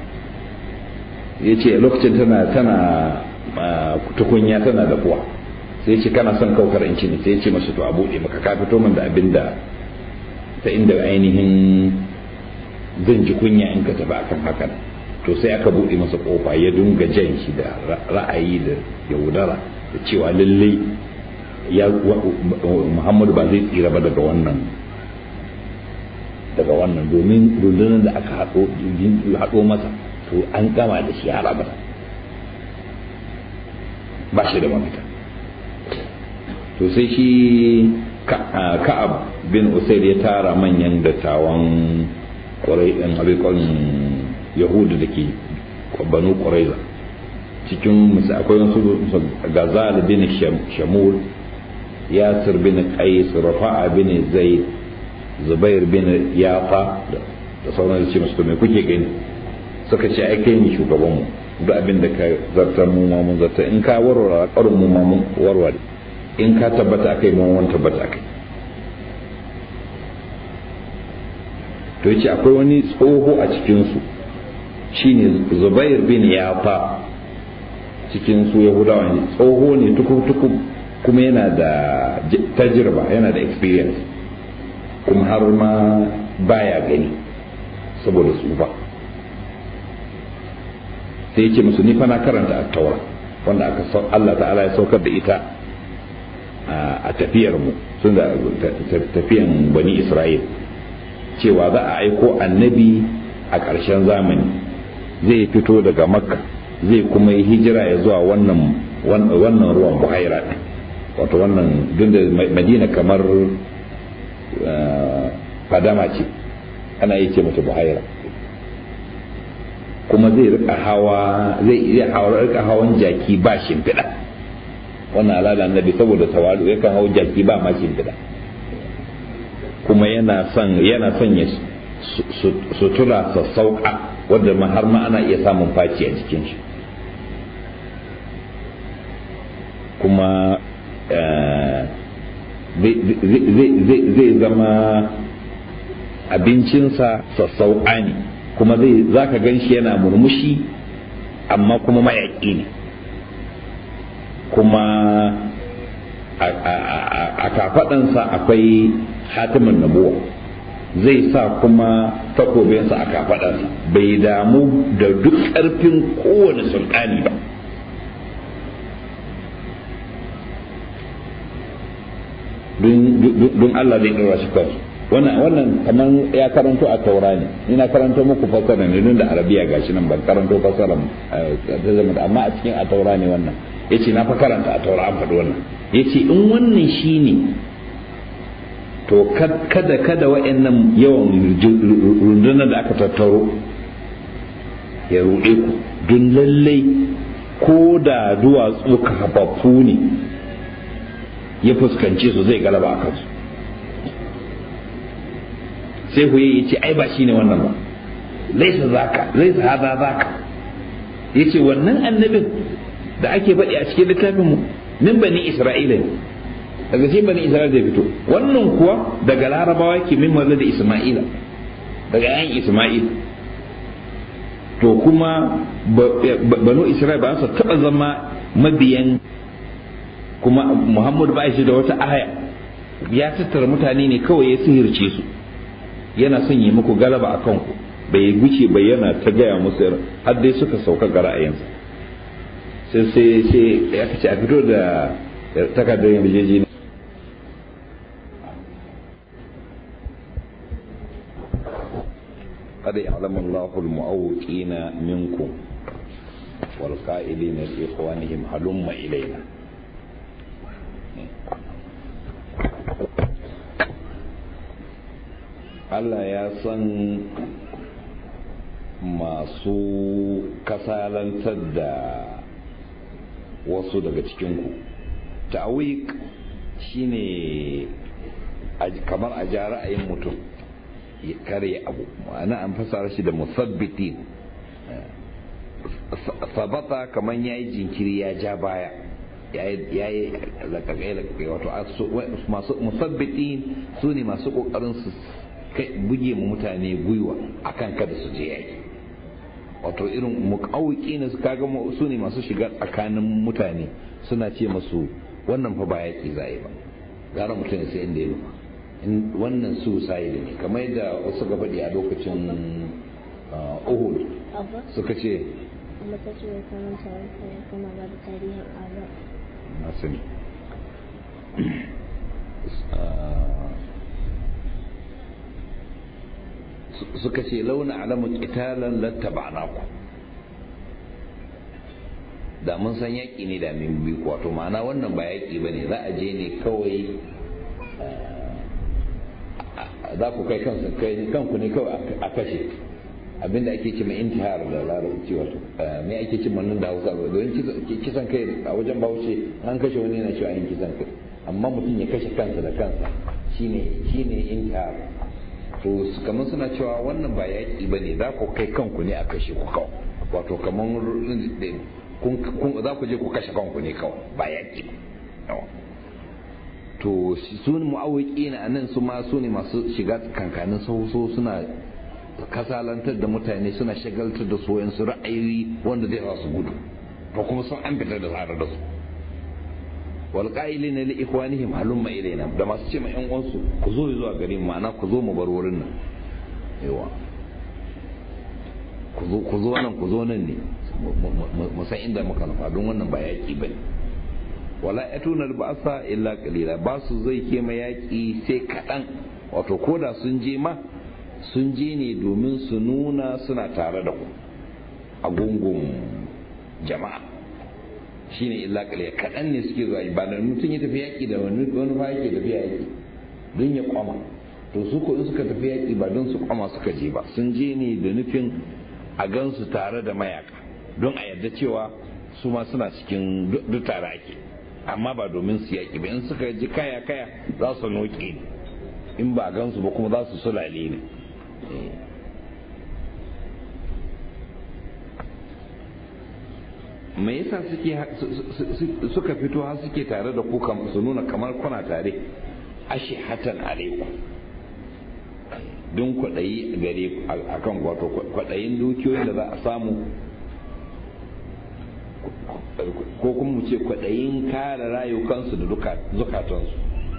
ya ce lokacin tana tana tukunya tana da kuwa sai ce kana son kaukar in ci ne sai ce masu to a buɗe maka ka fito min da abin da ta inda ainihin zan ji kunya in ka tafi akan hakan to sai aka buɗe masa kofa ya dunga jan shi da ra'ayi da yaudara da cewa lallai ya muhammadu ba zai tsira ba daga wannan daga wannan domin rundunar da aka haɗo masa to an gama da shi har abada ba shi da mafita to sai shi ka'ab bin usaid ya tara manyan dattawan kwarai ɗin abin yahudu da ke banu ƙwaraiza cikin musu akwai wasu gazal bin shamul yasir bin qais rafa'a bin zaid zubair bin yafa da sauran da ce musu me kuke gani suka ce ai kai ne shugaban mu duk abin da ka zartar mu ma mun zartar in ka warware karin mu ma mun warware in ka tabbata kai mun wani tabbata kai to yace akwai wani tsoho a cikin su shine Zubair bin Yafa cikin su Yahudawa ne tsoho ne tukub kuma yana da tajirba yana da experience kuma har ma baya gani saboda tsufa sai ya ce musu ni fa na karanta a taura wanda aka Allah ta'ala ya saukar da ita a tafiyar mu sun da tafiyan bani Isra'il cewa za a aiko annabi a ƙarshen zamani zai fito daga makka zai kuma yi hijira ya zuwa wannan wannan ruwan buhaira wato wannan duk da madina kamar fadama ce ana yi ce mata buhaira kuma zai rika hawa zai iya hawa rika hawan jaki ba shimfiɗa wannan al'ada annabi saboda tawalu yakan hau jaki ba ma shimfiɗa kuma yana son yana son ya sutura sassauƙa wadda ma har ma ana iya samun faci a jikin shi kuma zai zama abincinsa sassauƙa ne kuma zai za ka gan shi yana murmushi amma kuma mayaƙi ne kuma a kafaɗansa akwai hatimin nabuwa zai sa kuma takobinsa a kafaɗarsa bai damu da duk ƙarfin kowane sultani ba don Allah zai ɗora shi kansu wannan wannan kamar ya karanto a taura ne ina karanto muku fasara ne don da arabiya gashi nan ban karanto fasara ta zama amma a cikin a taura ne wannan yace na fa karanta a taura an faɗi wannan yace in wannan shine to kada kada wa'annan yawan rundunar da aka tattaro ya ruɗe ku don lallai ko da duwatsu kafaffu ne ya fuskance su zai galaba a kansu sai ku ya ce ai ba shi ne wannan ba laisa zaka laisa hada zaka ya ce wannan annabin da ake faɗi a cikin littafin mu min bani isra'ila ne daga cikin bani isra'ila da fito wannan kuwa daga larabawa ke min da isma'ila daga yan isma'il to kuma banu isra'ila ba su taɓa zama mabiyan kuma muhammadu ba shi da wata aya ya tattara mutane ne kawai ya sihirce su yana son yi muku galaba a kanku bai guce bai yana ta gaya musu har dai suka sauka ga ra'ayinsa sai sai sai ya kace a fito da takardar yarjeji قد يعلم الله المعوقين منكم والقائلين لإخوانهم هلم إلينا Allah ya san masu kasalantar da wasu daga cikinku ta'awik shine kamar a ja ra'ayin mutum ya kare abu ma'ana an fasara shi da musabbitin sabata kamar ya yi jinkiri ya ja baya ya yi lakakai lakakai wato masu musabbitin su ne masu kokarin su buge mu mutane gwiwa akan kada su je yaki wato irin mukawiki ne su kaga su ne masu shiga tsakanin mutane suna ce masu wannan fa ba yaki za ba gara mutane sai inda ya nufa wannan su sai da ne kamar yadda wasu ga faɗi a lokacin uhud suka ce na sani suka ce launa alamun ƙitalan lattaba'na ku da mun san yaƙi ne da min bi wato ma'ana wannan ba yaƙi ba ne za a je ne kawai za ku kai kanku ne kawai a kashe abinda ake cima intihar da larabci wato me ake cima nan da hausa don kisan kai a wajen bahaushe an kashe wani yana cewa yin kisan kai amma mutum ya kashe kansa da kansa shine shine intihar to kamar suna cewa wannan ba yaƙi ba ne za ku kai kanku ne a kashe ku kawai wato kamar za ku je ku kashe kanku ne kawai ba yaƙi ba to su ne mu'awiki na nan su ma su ne masu shiga kankanin sauso suna kasalantar da mutane suna shagaltar da su su ra'ayoyi wanda zai sa su gudu to kuma sun an fitar da tare da su wal qa'ilina li ikhwanihim halumma ilaina da masu ce ma yan uwansu ku zo zuwa gare mu ma'ana ku zo mu bar wurin nan yawa ku zo ku zo nan ku zo nan ne mu san inda muka nufa don wannan ba yaki bane wala yatuna ba'sa illa qalila ba su zai ke ma yaki sai kadan wato koda sun je ma sun je ne domin su nuna suna tare da ku a gungun jama'a shine illa qalila kadan ne suke zuwa ba da mutum ya tafi yaki da wani wani fa yake tafi yaki don ya kwama to su ko in suka tafi yaki ba don su kwama suka je ba sun je ne da nufin a gansu tare da mayaka don a yarda cewa su ma suna cikin duk tare ake amma ba domin su yaƙi ba in suka ji kaya kaya za su noke ne in ba a gansu ba kuma za su sulale ne me yasa suke suka fito har suke tare da ku su nuna kamar kuna tare ashe hatan alaiku don kwaɗayi gare a kan wato kwaɗayin dukiyoyin da za a samu ko kuma mu ce kwaɗayin kare rayukansu da zukatansu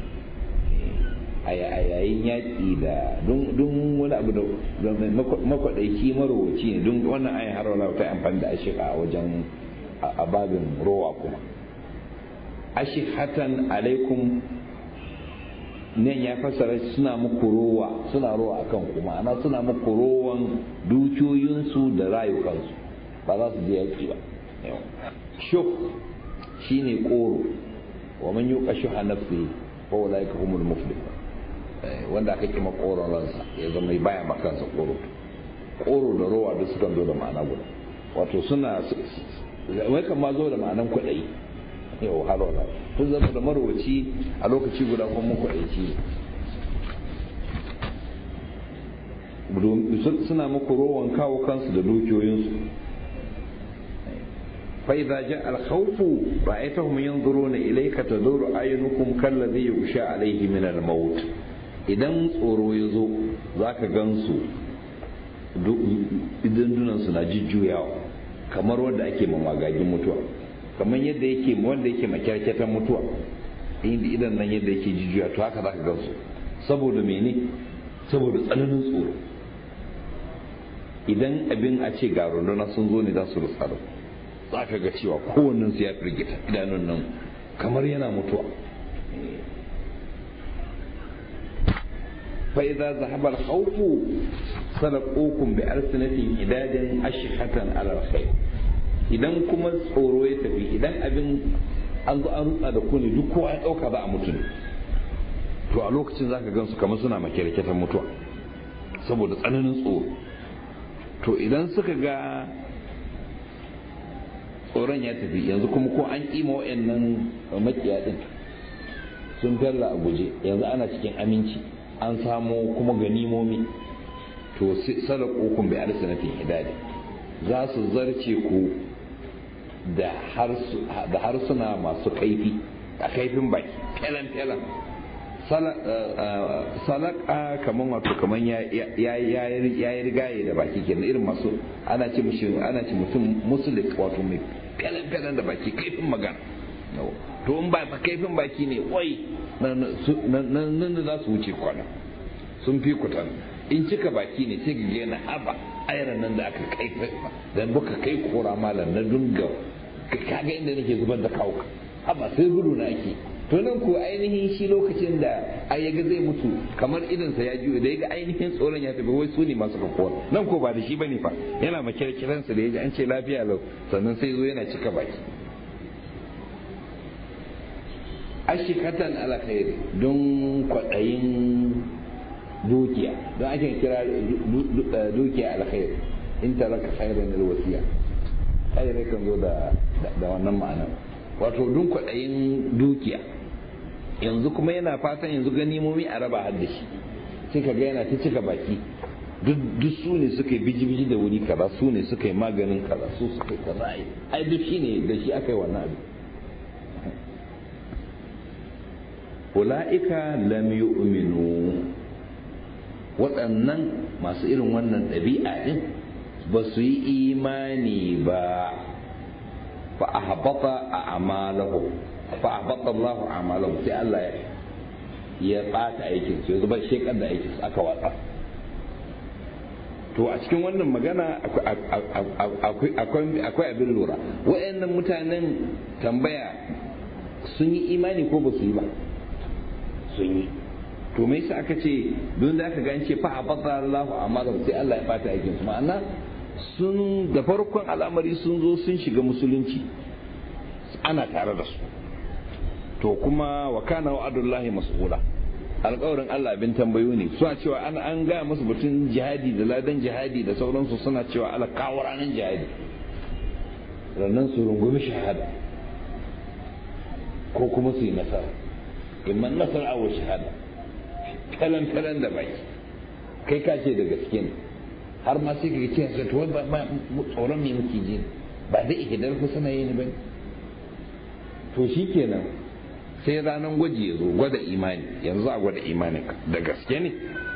a yayin yaƙi da don wani abu da makwaɗaiki marowaci ne don wannan ayin har wala ta amfani da ashika a wajen a babin rowa kuma ashihatan alaikum nan ya fassara suna muku rowa suna rowa akan ku ma'ana suna muku rowan dukiyoyinsu da rayukansu ba za su je yaki ba shuk shine koro wa man yuqa shuha nafsi fa ulaika humul muflihun wanda aka kima koron ransa ya zama baya makansa koro koro da rowa duk sukan zo da ma'ana guda wato suna wai kan ma zo da ma'anan kwaɗayi yau har wala kun zama da marwaci a lokaci guda kuma mun kwaɗaici suna muku rowan kawo kansu da dukiyoyinsu فإذا جاء الخوف رأيتهم ينظرون إليك تدور أعينكم كالذي يغشى عليه من الموت idan tsoro ya zo za ka gansu idandunansu na jujjuyawa kamar wanda ake mamagagin mutuwa kamar yadda yake wanda yake makyarkyatan mutuwa inda idan nan yadda yake jujjuya to haka za ka gansu saboda mene saboda tsananin tsoro idan abin a ce ga runduna sun zo ne za su rutsa da za ka ga cewa kowannen su ya firgita idanun nan kamar yana mutuwa fa idza zahaba al-khawf salaqukum bi alsinatin idadin ashhatan ala al-khayr idan kuma tsoro ya tafi idan abin an zo an rutsa da ku ne duk kowa ya dauka za a mutu ne to a lokacin zaka gansu kamar suna makirkitan mutuwa saboda tsananin tsoro to idan suka ga tsoron ya tafi yanzu kuma ko an kima wa'annan makiya din sun fella a guje yanzu ana cikin aminci an samo kuma ganimomi to sadaqokum bi alsanatin hidadi za su zarce ku da harsuna masu kaifi a kaifin baki felan felan salaka kaman wato kaman ya yi rigaye da baki kenan irin masu ana ce mushi ana ce mutum musulik wato mai felan felan da baki kaifin magana to in ba kaifin baki ne wai nan da za su wuce kwana sun fi kutan in cika baki ne sai ga yana haba ayran nan da aka kai da buka kai kora malam na dunga kaga inda nake zubar da kawo haba sai gudu na ake to nan ko ainihin shi lokacin da ai yaga zai mutu kamar idan sa ya juyo da yaga ainihin tsoron ya tafi wai su ne masu kafuwa nan ko ba da shi bane fa yana makirkiran sa da yaji an ce lafiya lau sannan sai zo yana cika baki ashikatan alkhairi don kwaɗayin dukiya don ake kira dukiya alkhairi in taraka khairan alwasiya khairai kan zo da da wannan ma'ana wato don kwaɗayin dukiya yanzu kuma yana fatan yanzu ganimomi a raba har da shi sai ka ga yana ta cika baki duk su ne suka yi biji-biji da wuri kaza su ne suka yi maganin kaza su suka yi kaza ai duk shi ne da shi aka yi wannan abu ula'ika lam yu'minu waɗannan masu irin wannan ɗabi'a ɗin ba su yi imani ba fa ahbata a'malahu fa ahbata Allahu a'malahu sai Allah ya ɓata aikin su ya zuba shekar da aikin su aka watsa to a cikin wannan magana akwai abin lura waɗannan mutanen tambaya sun yi imani ko ba su yi ba sun yi to me yasa aka ce don da aka gance fa abada Allahu amala sai Allah ya bata aikin su ma'ana sun da farkon al'amari sun zo sun shiga musulunci ana tare da su to kuma wa kana wa'adullahi mas'ula alƙawarin Allah abin tambayo ne suna cewa an an gaya musu batun jihadi da ladan jihadi da sauransu suna cewa ala kawo ranar jihadi rannan su rungumi shahada ko kuma su yi nasara imman nasara wa shahada kalan kalan da baki kai ka ce da gaske ne har ma sai ka ce sai to ba tsoron me muke ji ba da ihdar ku sana yi ne bane to shikenan sai ranar gwaji ya zo gwada imani yanzu a gwada imanin ka da gaske ne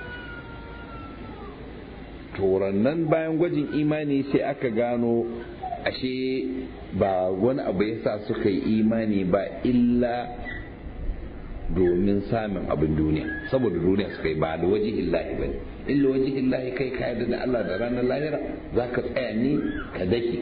nan bayan gwajin imani sai aka gano ashe ba wani abu ya sa suka yi imani ba illa domin samun abin duniya saboda duniya suka yi ba da waje illahi ba ne illa waje illahi kai ka yarda da Allah da ranar lahira za ka tsaya ne ka dake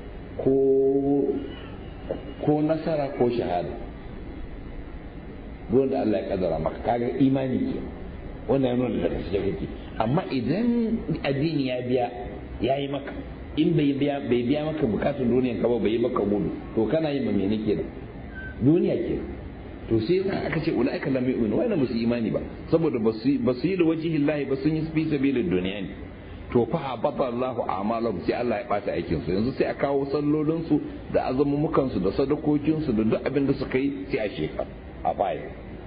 ko nasara ko shahada ruwan da Allah ya kadara maka kaga imani ke wannan ya nuna da gaske kake amma idan addini ya biya ya yi maka in bai biya bai biya maka bukatun duniyan ka ba bai yi maka gudu to kana yin me ne kenan duniya ke to sai aka ce ulaika lam yu'minu wa musu imani ba saboda basu basu yi da wajihi Allah ba sun yi fi sabilin duniya ne to fa habata Allahu a'malahum sai Allah ya bata aikin su yanzu sai a kawo sallolin su da azumumukan su da sadakokin su da duk abin da suka yi sai a shekara a baya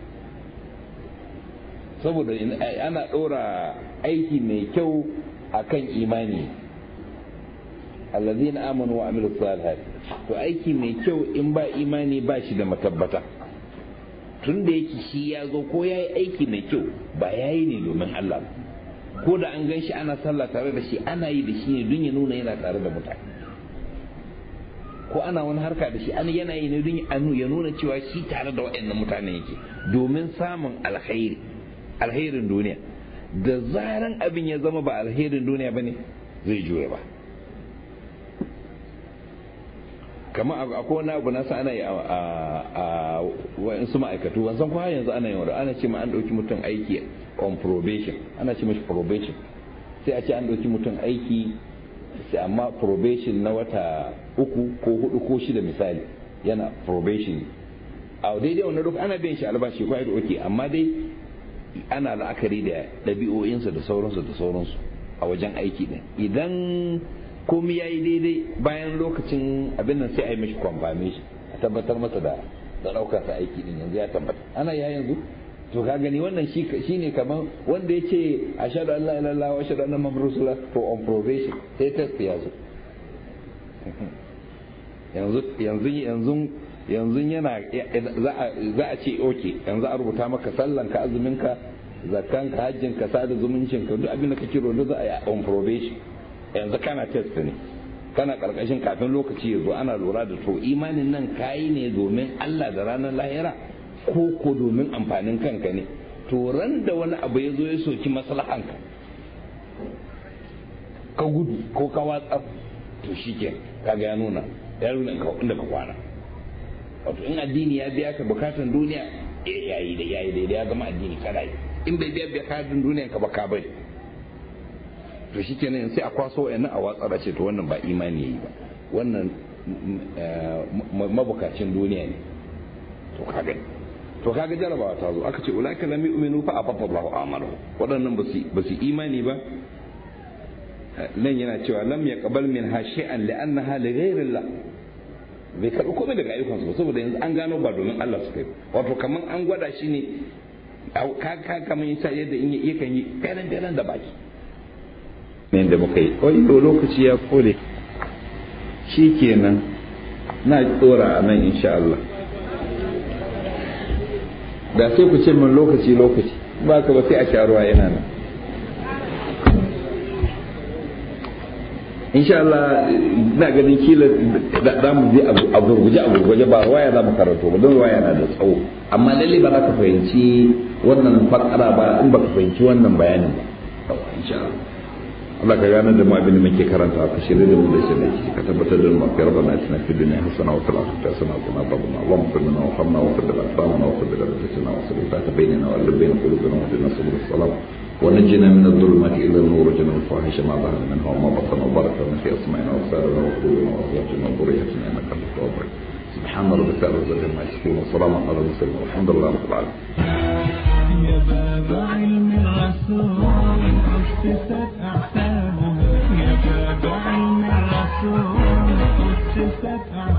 saboda ana ɗora aiki mai kyau a kan imani allazina amanu wa amilu salihat to aiki mai kyau in ba imani ba shi da matabbata tun da yake shi ya zo ko ya yi aiki mai kyau ba ya yi ne domin Allah ko da an gan shi ana sallah tare da shi ana yi da shi ne don ya nuna yana tare da mutane ko ana wani harka da shi an yana yi ne don ya nuna cewa shi tare da waɗannan mutane yake domin samun alkhairi alherin duniya da zaran abin ya zama ba alherin duniya ba ne zai juya ba kama akwai wani abu nasa ana yi a wa'insu ma'aikatu wanzan kwa yanzu ana yi wadda ana ce ma an ɗauki mutum aiki on probation ana ce mashi probation sai a ce an ɗauki mutum aiki sai amma probation na wata uku ko hudu ko shida misali yana probation a daidai wannan duk ana biyan shi albashi ko da oke amma dai ana la'akari da ɗabi'o'insa da sauransu da sauransu a wajen aiki ɗin idan komi ya yi daidai bayan lokacin abin nan sai a yi mashi confirmation a tabbatar masa da da ɗaukar sa aiki ɗin yanzu ya tabbata ana ya yanzu to ka gani wannan shi ne kamar wanda ya ce a shaɗu Allah ilallah wa shaɗu annan mamar rasula to on probation sai test ya zo yanzu yanzu yanzu yanzu yana za a ce oke yanzu a rubuta maka sallanka azuminka zakkanka hajjinka sada zumuncinka duk abin da kake rodo za a yi on probation yanzu kana test ne kana karkashin kafin lokaci ya zo ana lura da to imanin nan kayi ne domin Allah da ranar lahira ko ko domin amfanin kanka ne to ran da wani abu ya zo ya soki maslahanka ka gudu ko ka watsar to shike kaga ya nuna ya nuna inda ka kwana wato in addini ya biya ka bukatan duniya yayi da yayi da ya zama addini kada in bai biya bukatun duniya ka ba ka bari to shi kenan sai a kwaso wayannan a watsa da ce to wannan ba imani yayi ba wannan mabukacin duniya ne to kaga to kaga jarabawa ta zo aka ce ulaika lam yu'minu fa afafa Allahu amalu waɗannan ba su imani ba nan yana cewa lam yaqbal min ha shay'an li'annaha li ghayrillah bai karɓi komai daga ayyukansu ba saboda yanzu an gano ba domin Allah su kai wato kaman an gwada shi ne ka kaman yasa yadda in yakan yi garan garan da baki ne da muka yi wai lokaci ya kore shi kenan na tsora a nan insha Allah da sai ku ce min lokaci lokaci ba ka ba sai a sha ruwa yana nan insha Allah ina ganin kila za mu je a gurguje a gurguje ba waya za mu karanto ba don waya na da tsawo amma lalle ba za ka fahimci wannan fakara ba in ba ka fahimci wannan bayanin ba insha Allah Allah ka gane da mu abin da muke karanta ka shirye da mu da shirye ki ka tabbatar da mu fi rabbana atina fid dunya hasana wa fil akhirati hasana wa qina adhaban nar Allahumma qul lana wa hamna wa qul lana wa qul lana wa sallallahu bainana wa bain qulubina wa dina subul salam ونجنا من الظلمات الى النور وجنا الفواحش ما ظهر منها وما بطن وبارك لنا في اسمائنا وابصارنا وقلوبنا وازواجنا وذريتنا انك انت التواب سبحان ربك رب العزه عما يصفون وسلام على المرسلين والحمد لله رب العالمين يا باب علم الرسول أسست أحسابها يا باب علم الرسول أسست أحسابها